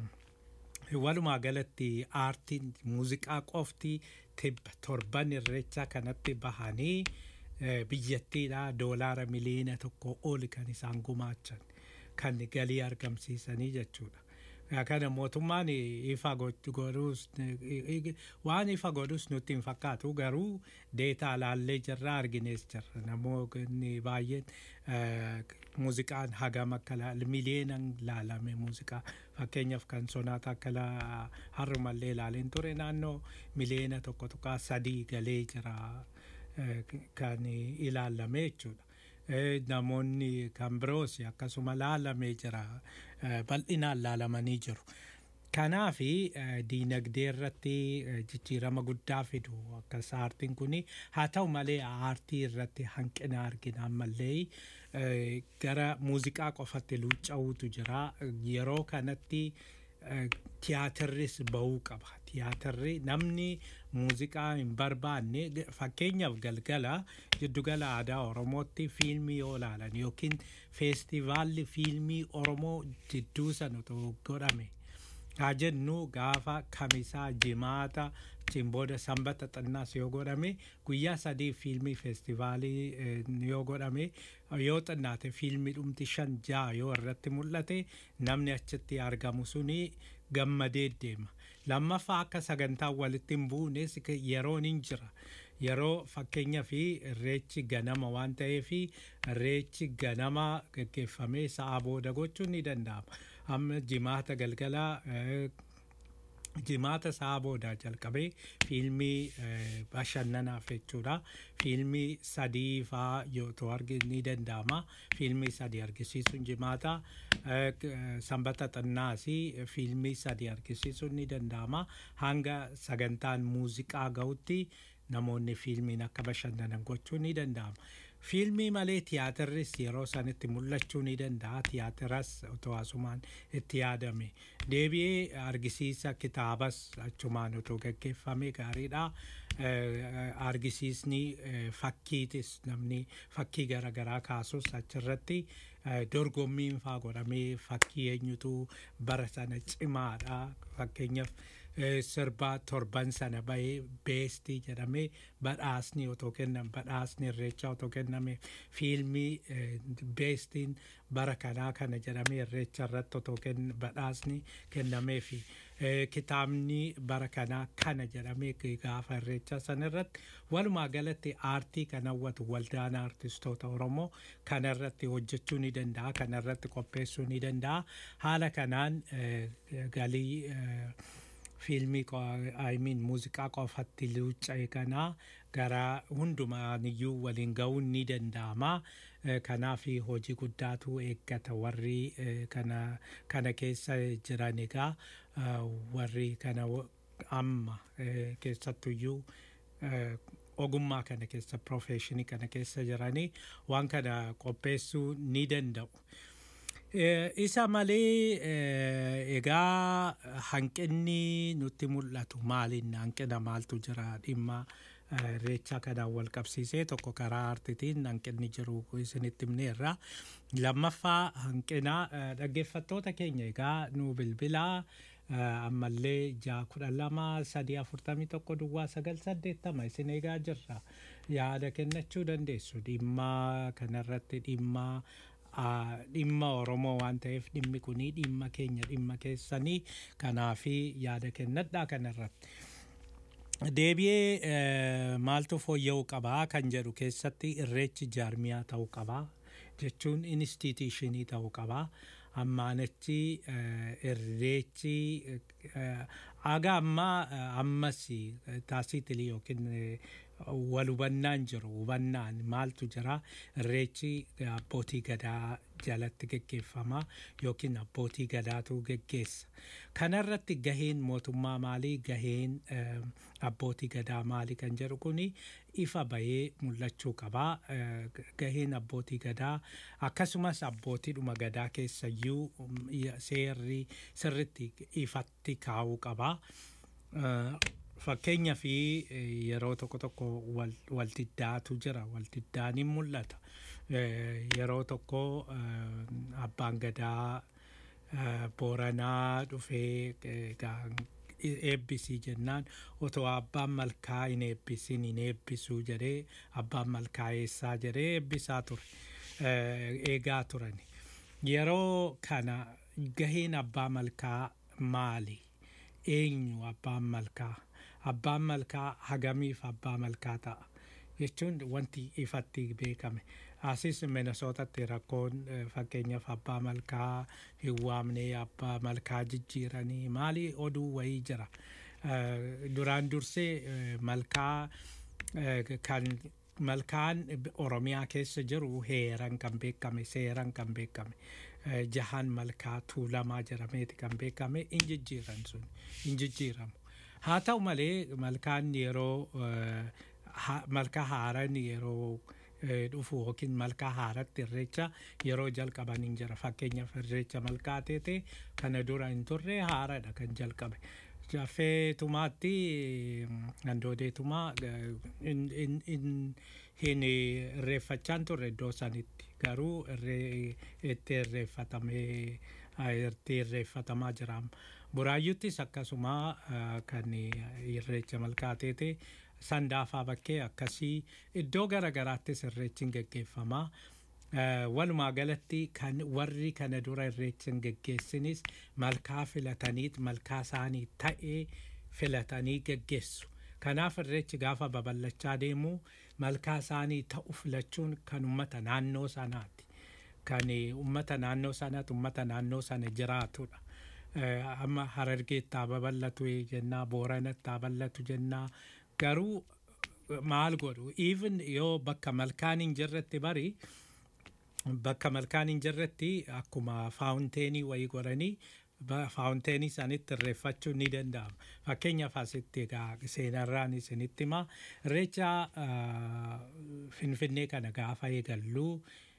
B: walumaa galatti aartiin muuziqaa qofti tibba torban irreechaa kanatti bahanii eh, biyyattiidha doolaara miliyoona tokko oli kan isaan gumaachan kan galii argamsiisanii jechuudha. Yaa kana mootummaan ifa goch- godhus eh, waan ifa godhus nutti hin fakkaatu garuu deetaa laallee jirra arginees jirra namoonni baay'een eh, muuziqaan hagam akka laal miliyeenan laalame muuziqaa fakkeenyaaf kan sonaata akka la- harrumallee ilaaleen ture naannoo miliyeena tokko tuqaa sadii galee jira eh, kan ilaalame jechuudha. Eh, namoonni kan biroos akkasuma laalamee jira eh, bal'inaan laalamanii jiru. Kanaafi eh, diinagdee irratti eh, jijjiirama guddaa fidu akkas aartiin kuni haa ta'u malee aartii irratti hanqina argina ammallee eh, gara muuziqaa qofatti luucca'uutu jira yeroo kanatti eh, tiyaatirris bahuu qaba tiyaatirri namni muuziqaa hin barbaanne g- fakkeenyaaf galgala jiddugala aadaa oromootti fiilmii yoo ilaalan yookiin feestivaalli fiilmii oromoo jidduu sana otoo godhame haa jennu gaafa kamisaa jimaata achiin booda sanbata xinnaas yoo godhame guyyaa sadii fiilmii feestivaalii eh, yoo godhame yoo xinnaate fiilmii dhumti shan ja'a yoo irratti mul'ate namni achitti argamu suni gammadee deema lammaffaa akka sagantaa walitti hin buunes k- yeroon hin jira yeroo fakkeenya fi irreechi ganama waan ta'eef irreechi ganama gaggeeffamee sa'a booda gochuun ni danda'ama amma jimaata galgalaa eh, jimaata sa'a boodaa jalqabee fiilmii eh, bashannanaaf jechuudha fiilmii sadii faa yoo ta'u arginu ni danda'ama fiilmii sadii argisiisuun jimaata eh, k- eh, sanbata xinnaasi fiilmii sadii argisiisuun ni danda'ama hanga sagantaan muuziqaa ga'utti namoonni fiilmiin akka bashannanan gochuun ni danda'ama. Fiilmii malee tiyaatirris yeroo sanitti mul'achuu ni danda'a. Tiyaatiras otoo asumaan itti yaadame. Deebi'ee argisiisa kitaabas achumaan otoo gaggeeffame gaariidha. Eh, Argisiisni eh, fakkiitis namni fakkii garaagaraa kaasus achirratti eh, dorgommiin faa godhamee fakkii eenyutu bara sana cimaadha. Fakkeenyaaf eh, sirba torban sana bahee beestii jedhamee badhaasni otoo kennan badhaasni irreechaa otoo kenname fiilmii eh, beestiin bara kanaa kana jedhamee irreecha irratti otoo kenn badhaasni kennamee fi eh, kitaabni bara kanaa kana jedhamee gaafa irreechaa sana irratti walumaa galatti aartii kan hawwatu waldaan aartistoota oromoo kana irratti hojjechuu ni danda'a kana irratti qopheessuu ni danda'a haala kanaan eh, galii eh, fiilmii I mean muuziqaa qofatti luucca'e kana gara hundumaaniyyuu waliin ga'uun ni danda'ama. Eh, Kanaaf hojii guddaatu eeggata warri eh, kana kana keessa jiran egaa eh, warri kana w- amma eh, keessattuyyuu eh, ogummaa kana keessa profeshinii kana keessa jiranii waan kana qopheessuu ni danda'u. Eh, isa malee eh, egaa hanqinni nutti mul'atu maaliin hanqina maaltu jira dhimma irreecha kanaan wal qabsiisee tokko karaa aartiitiin hanqinni jiru isinitti himneerra. Lammaffaa hanqina eh, dhaggeeffattoota keenya egaa nu bilbilaa eh, ammallee ja'a kudha lama sadii afurtamii tokko duwwaa sagal saddeettama isin eegaa jirra. Yaada kennachuu dandeessu dhimma kanarratti dhimma ah, dhimma Oromoo waan ta'eef dhimmi kunii dhimma keenya dhimma keessanii kanaafi yaada kennadhaa kanarratti. Deebi'ee eh, maaltu fooyya'uu qabaa kan jedhu keessatti irreechi jaarmiyaa ta'uu qabaa jechuun instituushinii ta'uu qabaa. Ammaanachi eh, irreechi eh, aga ammaa eh, ammas eh, taasiitilii yookiin eh, wal hubannaan jiru hubannaan maaltu jira irreechi abbootii gadaa jalatti geggeeffama yookiin abbootii gadaatu geggeessa kanarratti gaheen mootummaa maalii gaheen eh, abbootii gadaa maalii kan jedhu kuni ifa bahee mul'achuu qabaa Eh, gaheen abbootii gadaa akkasumas abbootiidhuma gadaa keessayyuu mm, seerri sirritti ifatti kaa'uu qabaa Eh, fakkeenya fi eh, yeroo tokko tokko wal- waltiddaatu jira waltiddaan hin mul'ata Eh, yeroo tokko eh, abbaan gadaa eh, booranaa dhufee eh, gaa- eebbisii jennaan otoo abbaan malkaa hin eebbisin hin eebbisuu jedhee abbaan malkaa eessaa jedhee eebbisaa ture eh, eegaa turani yeroo kana gaheen abbaa malkaa maali eenyu abbaan malkaa abbaan malkaa hagamiif abbaa malkaa ta'a jechuun wanti ifatti beekame asis minesootatti rakkoon eh, fakkeenyaaf abbaa malkaa hin waamnee abbaa malkaa jijjiiranii maali oduu wayii jira Eh, duraan dursee eh, malkaa eh, kan malkaan oromiyaa keessa jiru heeran kan beekame seeran kan beekame Eh, jahan malkaa tuulamaa jedhameeti kan beekame in jijjiiran sun in jijjiiramu haa ta'u malee malkaan yeroo eh, ha- malkaa haaran yeroo eh, dhufu yookiin malkaa haaratti irreecha yeroo jalqaban hin jira fakkeenyaaf irreecha malkaa teete kana dura hin turre haaradha kan jalqabe jaffee tumaatti handoodee tumaa eh, in- in- in- hin irreeffachaan turre iddoo sanitti garuu irree itti irreeffatamee ah, itti irreeffatamaa jira buraayyuttis akkasuma ah, kan irreecha malkaa teete sandaafaa bakkee akkasii iddoo gara garaattis irreechiin geggeeffamaa Eh, walumaa galatti kan warri kana dura irreechin geggeessinis malkaa filataniit malkaa isaanii ta'ee filatanii geggeessu kanaaf irreechi gaafa babal'achaa deemu malkaa isaanii ta'u filachuun kan ummata naannoo sanaati kan ummata naannoo sanaati ummata naannoo sana jiraatudha Eh, amma harargeetti haa babal'atu jennaa booranatti haa babal'atu jennaa garuu maal godhu even yoo bakka malkaan hin jirretti bari bakka malkaan hin jirretti akkuma faawunteenii wayii godhanii ba- faawunteenii isaanitti irreeffachuun ni danda'ama fakkeenyaaf asitti egaa seenarraan isinitti himaa irreecha ah, finfinnee kana gaafa eegalluu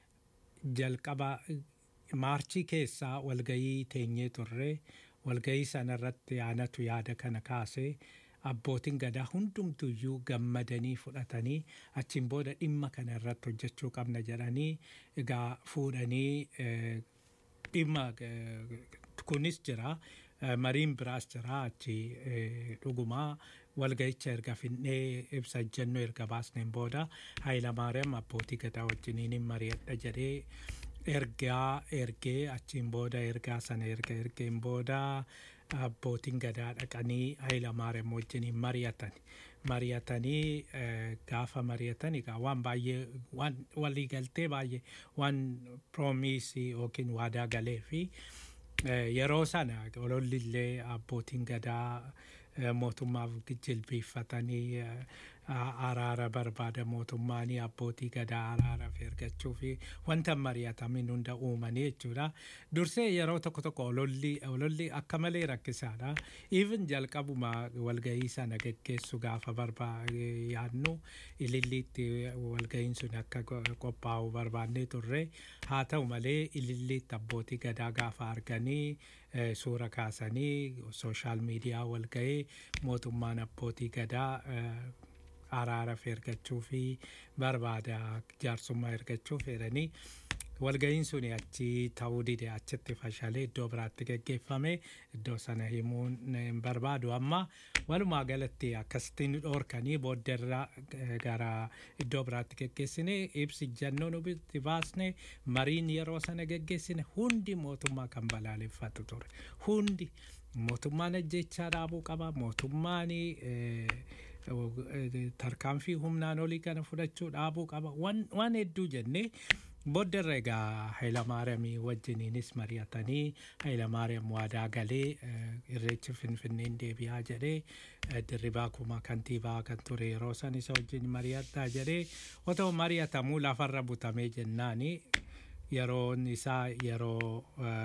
B: jalqaba maarchii keessaa walgayii teenyee turre walgayii sanarratti aanatu yaada kana kaasee abbootiin gadaa hundumtuyyuu gammadanii fudhatanii achiin booda dhimma kana irratti hojjechuu qabna jedhanii egaa fuudhanii eh, dhimma eh, kunis jira eh, mariin biraas jira achi eh, dhugumaa walga'icha erga finnee ibsa ejjennoo erga baasneen booda Hayilamaariyaam abbootii gadaa wajjiniin hin mari'adha jedhee ergaa ergee achiin booda ergaa sana erga ergeen booda abbootiin gadaa dhaqanii Hayilamaariyaam wajjiniin mari'atan mari'atanii eh, gaafa mari'atan egaa waan baay'ee waan waliigaltee baay'ee waan piroomiisii yookiin waadaa galee fi Eh, yeroo sana ololli illee abbootiin gadaa eh, mootummaaf jilbiiffatanii eh, a- araara barbaada mootummaanii abbootii gadaa araaraaf ergachuu fi wanta mari'atamin hunda uumanii jechuudha. Dursee yeroo tokko tokko ololli ololli akka malee rakkisaadha. Even jalqabuma walgahii sana geggeessu gaafa barbaade yaadnu ililliitti walgahiin sun akka go- qophaa'u barbaannee turre haa ta'u malee ililliitti abbootii gadaa gaafa arganii eh, suura kaasanii sooshaal miidiyaa walgahii mootummaan abbootii gadaa eh, araara ergachuu fi barbaada jaarsummaa ergachuu fedhanii walga'iin sun achi ta'uu dide achitti fashalee iddoo biraatti geggeeffame iddoo sana himuun hin barbaadu amma walumaa galatti akkasitti nu dhoorkanii booddarra gara iddoo biraatti geggeessine ibsi jannoo nu itti baasne mariin yeroo sana geggeessine hundi mootummaa kan balaaleffatu ture hundi mootummaan ajjechaa dhaabuu qaba mootummaan tarkaanfii humnaan olii kana fudhachuu dhaabuu qaba waan hedduu jennee booddarra egaa Hayilamaariyaamii wajjiniinis mari'atanii Hayilamaariyaam waadaa galee irreechi finfinneen deebi'aa jedhee dirribaa kuma kantiibaa kan ture yeroo san isa wajjin mari'adhaa jedhee otoo mari'atamuu lafarra butamee jennaani yeroon isaa yeroo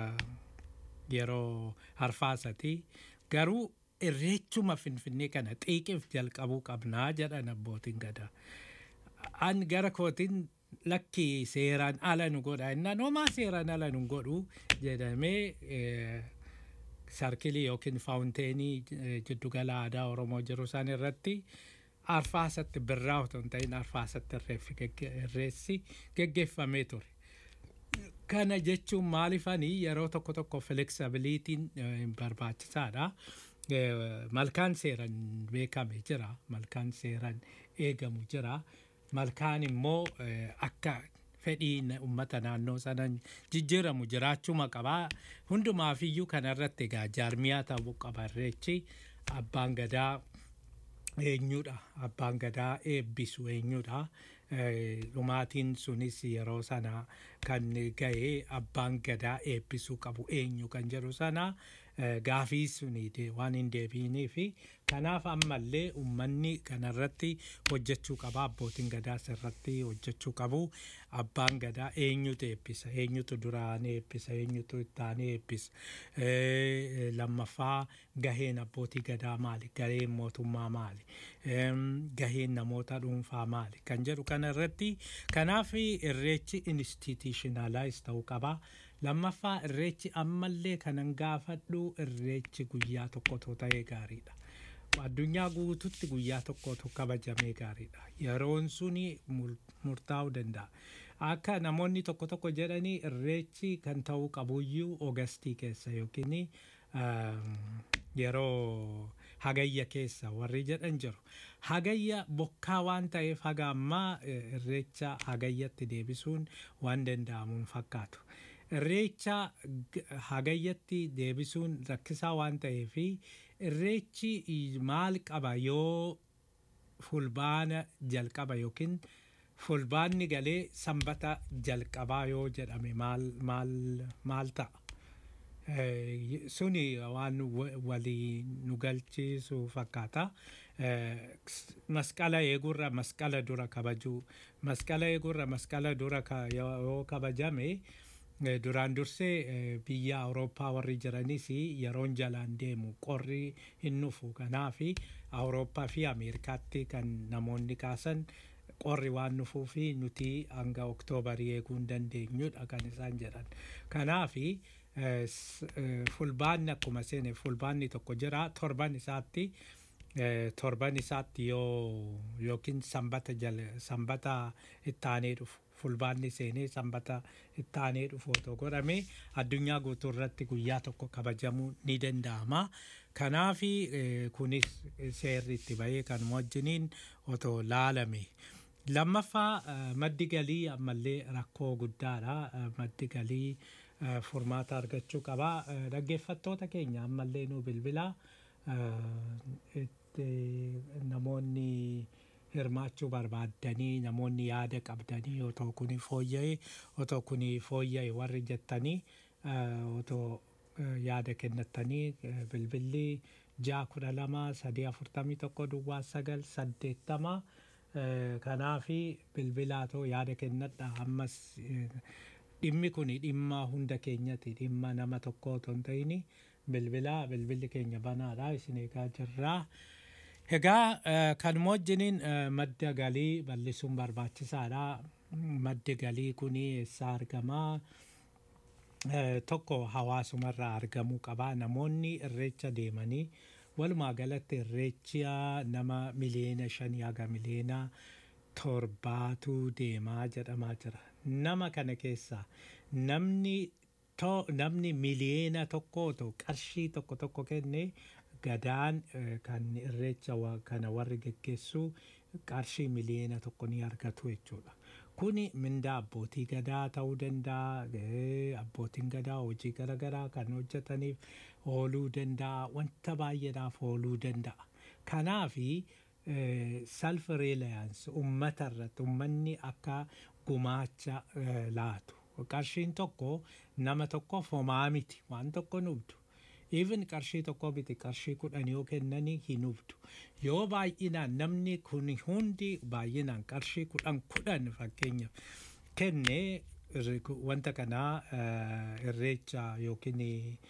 B: yeroo arfaasati garuu irreechuma finfinnee kana xiiqiif jalqabuu qabnaa jedhan abbootiin gadaa. An gara kootiin lakki seeraan ala nu godha innaan homaa seeraan ala nu godhu jedhamee sarkilii yookiin faawunteenii jiddugala aadaa Oromoo jiru san irratti arfaasatti birraa otoo hin ta'in arfaasatti irreessi geggeeffamee ture. Kana jechuun maalifanii yeroo tokko tokko flexibilitiin barbaachisaadha. Malkaan seeran beekame jira. Malkaan seeran eegamu jira. Malkaan immoo akka fedhii uummata naannoo sanan jijjiiramu jiraachuma qabaa. Hundumaafiyyuu kanarratti egaa jaarmiyaa ta'uu qaba irreechi abbaan gadaa eenyudha. Abbaan gadaa eebbisu eenyudha. dhumaatiin sunis yeroo sana kan ga'e abbaan gadaa eebbisuu qabu eenyu kan jedhu sana gaafii suni waan hin deebiinii fi kanaaf ammallee uummanni kanarratti hojjechuu qaba abbootiin gadaa irratti hojjechuu qabu abbaan gadaa eenyutu eebbisa eenyutu duraan eebbisa eenyutu ittaan eebbisa lammaffaa gaheen abbootii gadaa maali gaheen mootummaa maali gaheen namoota dhuunfaa maali kan jedhu kanarratti kanaaf irreechi institutionalize ta'uu qaba. lammaffaa irreechi ammallee kanan gaafadhu irreechi guyyaa tokkotu ta'ee gaariidha. Addunyaa guututti guyyaa tokkotu kabajamee gaariidha. Yeroon suni murtaa'uu danda'a. Akka namoonni tokko tokko jedhanii irreechi kan ta'uu qabuyyuu Ogastii keessa yookiin yeroo hagayya keessa warri jedhan jiru. Hagayya bokkaa waan ta'eef haga ammaa irreecha hagayyatti deebisuun waan danda'amuun fakkaatu. irreecha hagayyatti deebisuun rakkisaa waan ta'eef irreechi maal qaba yoo fulbaana jalqaba yookiin fulbaanni galee sanbata jalqabaa yoo jedhame maal ta'a. Suni waan walii nu galchiisu fakkaata. Masqala eegurra masqala dura kabajuu masqala eegurra masqala dura yoo kabajame. duraan dursee biyya awurooppaa warri jiranis yeroon jalaan deemu qorri hin dhufu kanaaf awurooppaa fi ameerikaatti kan namoonni kaasan qorri waan dhufuu fi nuti hanga oktoobarii eeguu hin dandeenyudha kan isaan jedhan kanaaf fulbaanni akkuma seene fulbaanni tokko jira torban isaatti torban isaatti yoo yookiin sanbata jala sanbata ittaanee dhufu fulbaanni seenee sanbata ittaanee dhufu otoo godhame addunyaa guutuu irratti guyyaa tokko kabajamuu ni danda'ama. Kanaaf kunis seerri itti bahee kan wajjiniin otoo laalame. Lammaffaa maddi galii ammallee rakkoo guddaadha. Maddi galii furmaata argachuu qaba. Dhaggeeffattoota keenya ammallee nu bilbilaa namoonni hirmaachuu barbaaddanii namoonni yaada qabdanii otoo kuni fooyya'e otoo kuni fooyya'e warri jettanii otoo yaada kennattanii bilbilli ja'a kudha lama sadii afurtamii tokko duwwaa sagal saddeettama kanaafi bilbilaatoo yaada kennadha ammas dhimmi kun dhimma hunda keenyati dhimma nama tokko otoo hin ta'in bilbilaa bilbilli keenya banaadha isin eegaa jirraa. Egaa kan wajjiniin madda galii bal'isuun barbaachisaadha. Maddi galii kun eessaa argamaa? Tokko hawaasumarraa argamuu qaba. Namoonni irreecha deemanii walumaa galatti irreecha nama miliyoona shanii haga miliyoona torbaatu deemaa jedhamaa jira nama kana keessaa namni to namni miliyoona tokko otoo qarshii tokko tokko kenne gadaan eh, kan irreecha wa- kana warri geggeessu qarshii miliyoona tokko ni argatu jechuudha. Kuni mindaa abbootii gadaa ta'uu danda'a, eh, abbootiin gadaa hojii garaagaraa kan hojjetaniif ooluu danda'a, wanta baay'eedhaaf ooluu danda'a. Kanaafi self reliance ummata irratti ummanni akka gumaacha eh, laatu. Qarshiin tokko nama tokkoof homaa miti waan tokko nubdu. Even qarshii tokko miti qarshii kudhan yoo kennanii hin hubdu. Yoo baay'inaan namni kun hundi baay'inaan qarshii kudhan kudhan fakkeenyaaf kennee irri- wanta kanaa eh, irreecha yookiin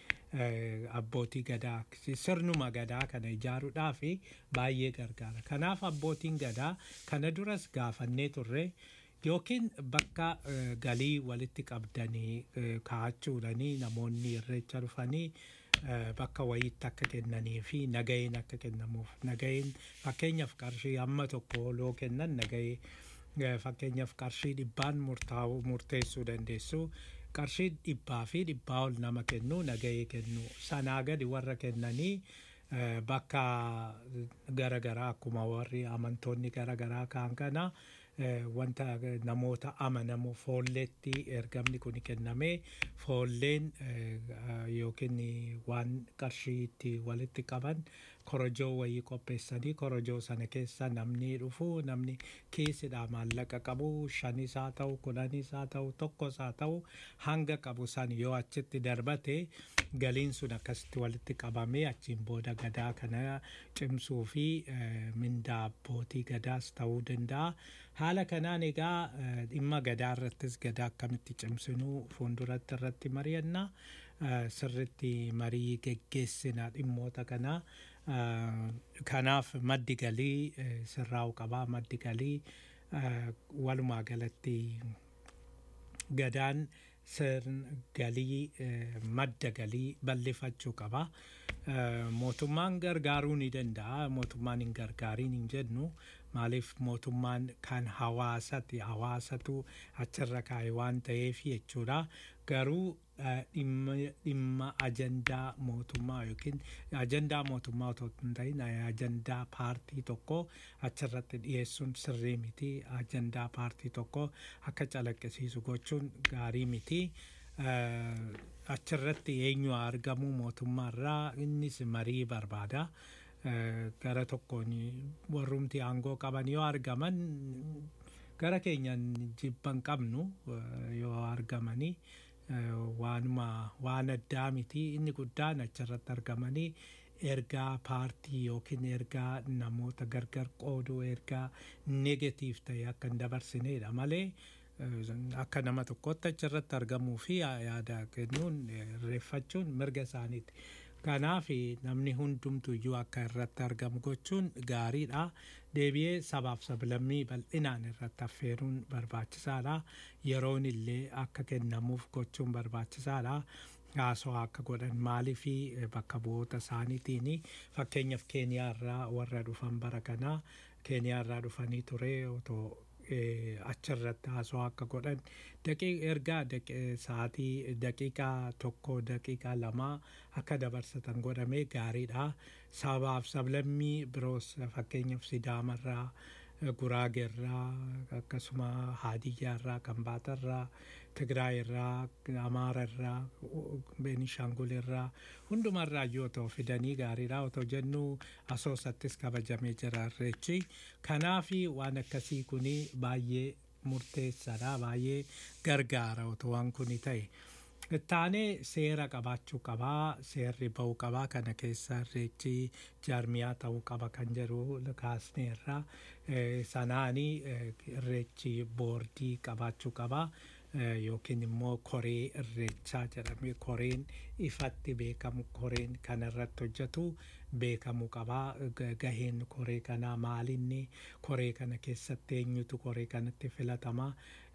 B: eh, abbootii gadaa sirnuma gadaa kana ijaaruudhaaf baay'ee gargaara. Kanaaf abbootiin gadaa kana duras gaafannee turre yookiin bakka eh, galii walitti qabdanii eh, kaa'achuudhanii namoonni irreecha dhufanii eh, bakka wayiitti akka kennanii fi nagaheen akka kennamuuf nagaheen fakkeenyaaf qarshii hamma tokko loo kennan nagahee eh, fakkeenyaaf qarshii dhibbaan murtaa'u murteessuu dandeessu qarshii dhibbaa fi dhibbaa ol nama kennu nagahee kennu sanaa gadi warra kennanii eh, bakka garagaraa akkuma warri amantoonni garagaraa kaan kana eh, wanta namoota amanamu foolleetti ergamni kun kennamee foolleen eh, ah, yookiin waan qarshii itti walitti qaban korojoo wayii qopheessanii korojoo sana keessa namni dhufu namni kiisidhaa maallaqa qabu shanis haa ta'u kudhanis haa ta'u tokkos haa ta'u hanga qabu san yoo achitti darbate galiin sun akkasitti walitti qabamee achiin booda gadaa kana cimsuu fi eh, mindaa abbootii gadaas ta'uu danda'a. Haala kanaan egaa eh, dhimma gadaa irrattis gadaa akkamitti cimsinuu fuulduratti irratti mari'annaa eh, sirritti marii geggeessina dhimmoota kanaa. Eh, Kanaaf maddi galii eh, sirraa'u qabaa maddi galii eh, walumaa galatti gadaan sirn galii eh, madda galii bal'ifachuu qaba. Eh, Mootummaan gargaaruu ni danda'a. Mootummaan hin gargaariin hin jennu. Maaliif mootummaan kan hawaasati hawaasatu achirra kaa'e waan ta'eef jechuudha. Garuu eh, dhimma dhimma ajandaa mootummaa yookiin ajandaa mootummaa otoo hin ta'in eh, ajandaa paartii tokko achirratti dhiyeessuun sirrii miti. Ajandaa paartii tokko akka calaqqisiisu gochuun gaarii miti. Eh, achirratti eenyu haa argamu mootummaarraa innis marii barbaada. Eh, gara tokkoon warrumti aangoo qaban yoo argaman gara keenyan jibban qabnu eh, yoo argamanii eh, waanuma waan addaa miti inni guddaan achirratti argamanii ergaa paartii yookiin ergaa namoota gargar qooduu ergaa negatiif ta'e akka hin dabarsineedha malee eh, akka nama tokkotti achirratti argamuu fi yaada kennuun eh, irreeffachuun mirga isaaniiti. Kanaaf namni hundumtu iyyuu akka irratti argamu gochuun gaariidha. Deebi'ee sabaaf sablammii bal'inaan irratti affeeruun barbaachisaadha. Yeroon illee akka kennamuuf gochuun barbaachisaadha. Haasawaa akka godhan maalii fi bakka bu'oota isaaniitiin fakkeenyaaf Keeniyaa irraa warra dhufan bara kanaa Keeniyaa irraa dhufanii ture otoo eh, achirratti haasawaa akka godhan daqii ergaa daqi- sa'aatii daqiiqaa tokko daqiiqaa lamaa akka dabarsatan godhamee gaariidha. Sabaaf sablammii biroos fakkeenyaaf Sidaamarraa, eh, Guraageerraa, akkasuma Haadiyyaarraa, Kambaatarraa, Tigraayirraa, Amaararraa, Beenishaangulirraa hundumarraa iyyuu otoo fidanii gaariidha otoo jennuu asoosattis kabajamee jira irreechi. Kanaafi waan akkasii kuni baay'ee murteessaadha baay'ee gargaara otoo waan kuni ta'e. Ittaanee seera qabaachuu qabaa seerri ba'uu qabaa kana keessa irreechi jaarmiyaa ta'uu qaba kan jedhu kaasneerra Eh, sanaani eh, irreechi boordii qabaachuu qabaa. eh, yookiin immoo koree irreechaa jedhamee koreen ifatti beekamu koreen kan irratti hojjetu beekamuu qabaa Ga- gaheen koree kanaa maalinni koree kana keessatti eenyutu koree kanatti filatamaa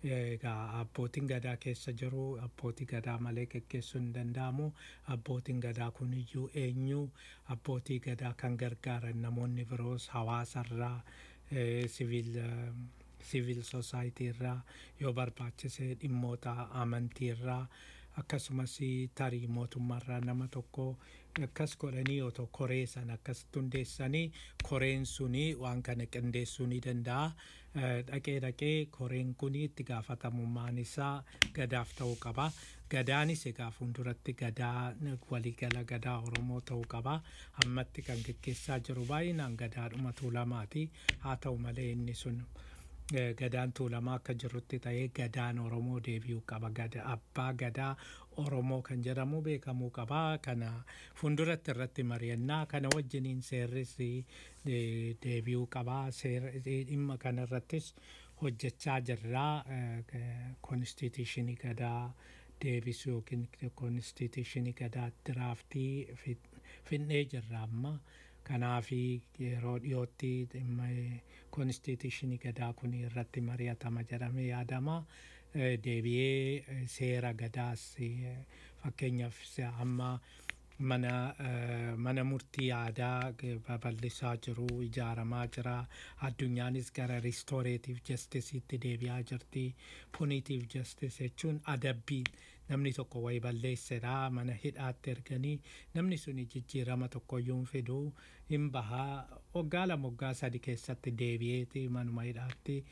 B: egaa abbootiin gadaa keessa jiru abbootii gadaa malee geggeessuu hin danda'amu abbootiin gadaa kun iyyuu eenyu abbootii gadaa kan gargaaran namoonni biroos hawaasarraa eh, siviil eh, siviil soosaayitii irraa yoo barbaachise dhimmoota amantii irraa akkasumas tarii mootummaarraa nama tokko akkas godhanii otoo koree san akkas hundeessanii koreen suni waan kana qindeessuu ni danda'a. Eh, Dhaqee dhaqee koreen kun itti gaafatamummaan isaa gadaaf ta'uu qaba. Gadaanis egaa fuulduratti gadaa waliigala gadaa Oromoo ta'uu qaba. Ammatti kan geggeessaa jiru baay'inaan gadaadhuma tuulamaati. Haa ta'u malee inni sun Eh, gadaan tuulamaa akka jirutti ta'ee gadaan oromoo deebi'uu qaba Gada- abbaa gadaa oromoo kan jedhamu beekamuu qaba kana fuulduratti irratti mari'annaa kana wajjiniin seerris eh, deebi'uu qaba Seera- eh, dhimma kana irrattis hojjechaa jirraa konstituushinii gadaa deebisuu yookiin konstituushinii gadaa diraaftii finnee jirra amma kanaafi yeroo dhiyootti dhimma konstituushinii gadaa kun irratti mari'atama jedhamee yaadama Eh, deebi'ee eh, seera gadaas eh, fakkeenyaaf se- amma mana eh, mana murtii aadaa g- babal'isaa jiru ijaaramaa jira addunyaanis gara ristooreetiif jastisiitti deebi'aa jirti puniitiif jastis jechuun adabbii namni tokko wayi balleessedha mana hidhaatti erganii namni suni jijjiirama tokkoyyuu hin fidu hin bahaa waggaa lama waggaa sadi keessatti deebi'eeti manuma hidhaatti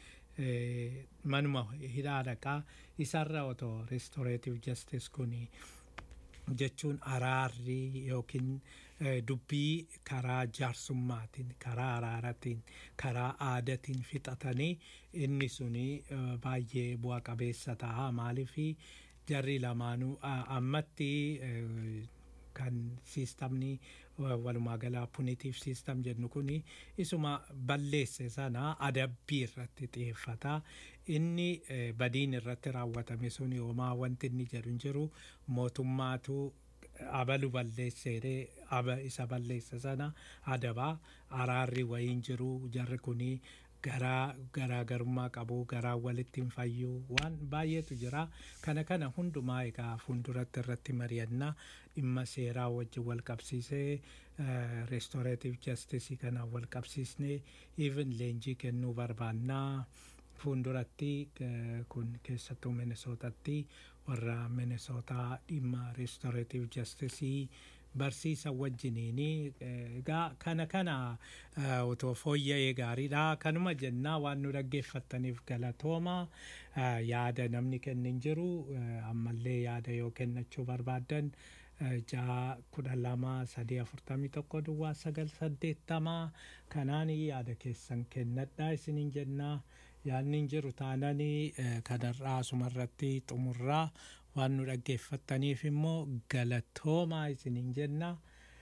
B: eh, manuma hidhaa dhaqaa isarra otoo ristooreetiif jastis kuni jechuun araarri yookiin eh, dubbii karaa jaarsummaatiin karaa araaratiin karaa aadatiin fixatanii inni suni eh, baay'ee bu'a qabeessa ta'a maaliifi jarri lamaanuu a- ammatti eh, kan siistamni walumaa galaa punitiif siistam jennu kuni isuma balleesse sana adabbii irratti xiyyeeffata inni eh, badiin irratti raawwatame suni homaa wanti inni jedhu hin jiru mootummaatu abalu balleesseedhe aba isa balleesse sana adabaa araarri wayiin jiru jarri kuni garaa garaagarummaa qabu garaa walitti hin fayyu waan baay'eetu jira kana kana hundumaa egaa fuulduratti irratti mari'annaa dhimma seeraa wajjin wal qabsiisee reestooreetiif jastisii kana wal qabsiisnee even leenjii kennuu barbaannaa fuulduratti eh, kun keessattuu minesootatti warra minesootaa dhimma reestooreetiif jastisii barsiisa wajjiniini eh, egaa kana kana eh, otoo fooyya'ee gaariidha kanuma jennaa waan nu dhaggeeffattaniif galatooma Eh, yaada namni kennin jiru eh, ammallee yaada yoo kennachuu barbaaddan eh, ja'a kudha lama sadii afurtamii tokko duwwaa sagal saddeettamaa kanaan yaada keessan kennadhaa isiniin jennaa yaadni hin jiru taananii eh, kanarraa asumarratti xumurraa waan nu dhaggeeffattaniif immoo galatoomaa isiniin jenna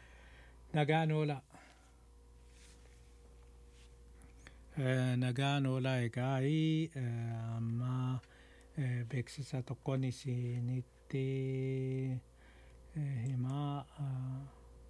B: nagaan oola. Eh, nagaan oolaa egaa eh, amma eh, beeksisa tokkoon isinitti eh, himaa ah,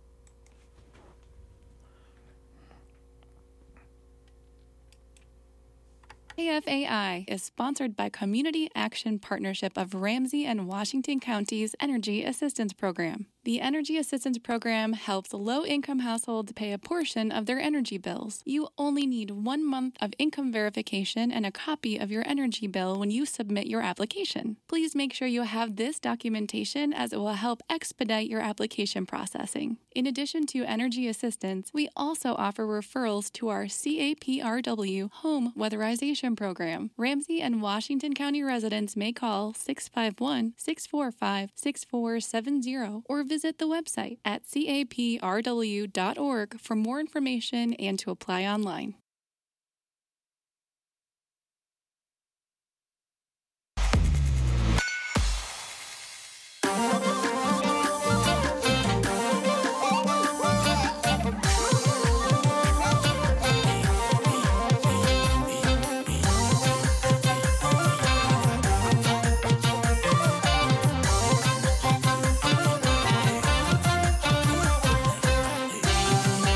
G: KFAI is sponsored by Community Action Partnership of Ramsey and Washington Counties Energy Assistance Program. The Energy Assistance Program helps low income households pay a portion of their energy bills. You only need one month of income verification and a copy of your energy bill when you submit your application. Please make sure you have this documentation as it will help expedite your application processing. In addition to energy assistance, we also offer referrals to our CAPRW Home Weatherization Program. Ramsey and Washington County residents may call 651 645 6470 or visit the website at caprw.org for more information and to apply online.
C: Thank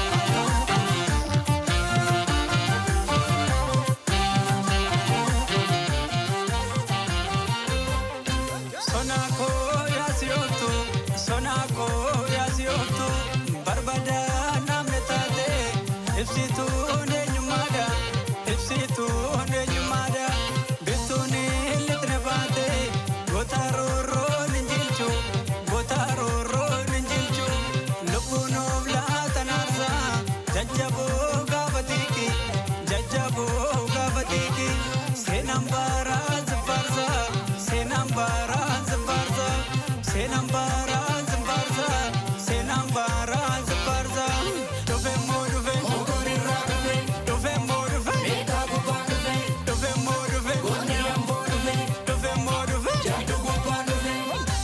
H: ibsituun eenyummaadha ibsituun eenyummaadha bittuun lixne baate goota roorroon hin jilchu goota roorroon hin jilchu lubbuun of laatan aarsaa jajjaboo gaafa tiiki jajjaboo gaafa tiiki seenaan baaraan zibbaarsa seenaan baaraan zibbaarsa seenaan baaraan zibbaarsa seenaan baaraan zibbaarsa dhufe moo dhufe mogorirraa dhufe dhufe moo dhufe meeqaa gubbaa dhufe dhufe moo dhufe goonni amboo dhufe dhufe moo dhufe jaaduu gubbaa dhufe.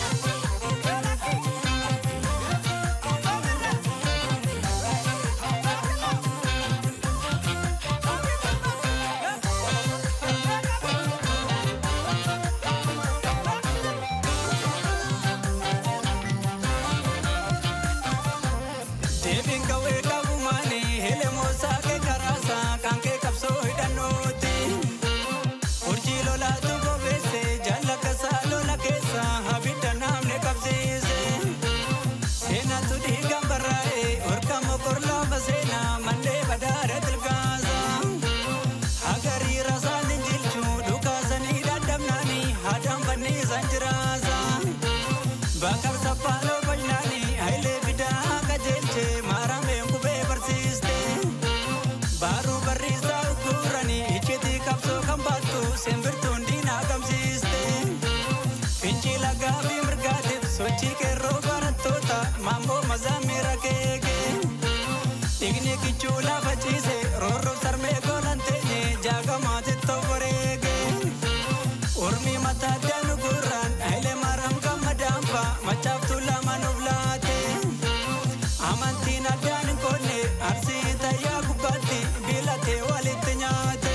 H: Deebiin qawwee qabu maali? Helemoo saakee karaasaa kan kee qabsoo hidhannooti. Urjii lolaatu bobeesse jaalakasaa lola keessa abidda namni qabsiise. Seenatu dhiigaan barraa'e orka mokor laafa seenaa mallee badaadha tilgaasa. Agarii rasaan hin jilchu dhukaasanii dadhabnaani haadhaan fanniisan jiraasa. Bakar sappaaloo bajnaani hayilee fidaa qajeelche maarameen qubee barsiiste. Baaruu barriisaa ugguranii iccitii qabsoo kan baattu simbirtuun diinaa gamsiiste. Fincila gaabii mirgaatiif sochii qeerroo barattoota maammoo mazaamira keeke. Dhiigni kichuu lafa ciise roorroof sarmee goolan teenye jaagamaatti tobboreege. Ormi mataa daanu gurraan hayilee maram gammadaanfa machaaftuu lama nuuf laate. Amantiin addaan hin qoodne arsii tayyaa gubbaatti biilatee walitti nyaate.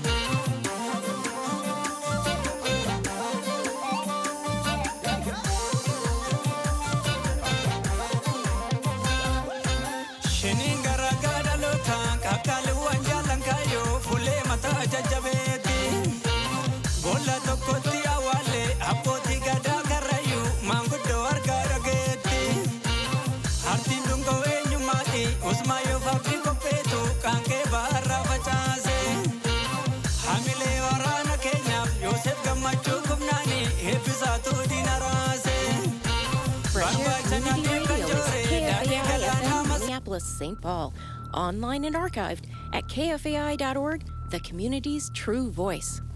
H: Shiniin garaa gaadhaloota qaqqaaliiwwan jaallan kaayyoo fuulee mataa jajjabeeti. Boolla tokkotti awwaalee abbootii gadaa karrayyuu maanguddoo argaa dhageetti. Hartiin dhungoo eenyummaati usmaa yoo faabdii qopheetu qaanqee baarraa facaase. Hamilee waraana keenyaaf Yoosef gammachuu qubnaani eebbisaatu diina raase.
I: Fresh Air Community Radio is
H: Daadhii
I: KFAI
H: galaanaa
I: FM Minneapolis, St. Paul. Online and archived at kfai.org, the community's true voice.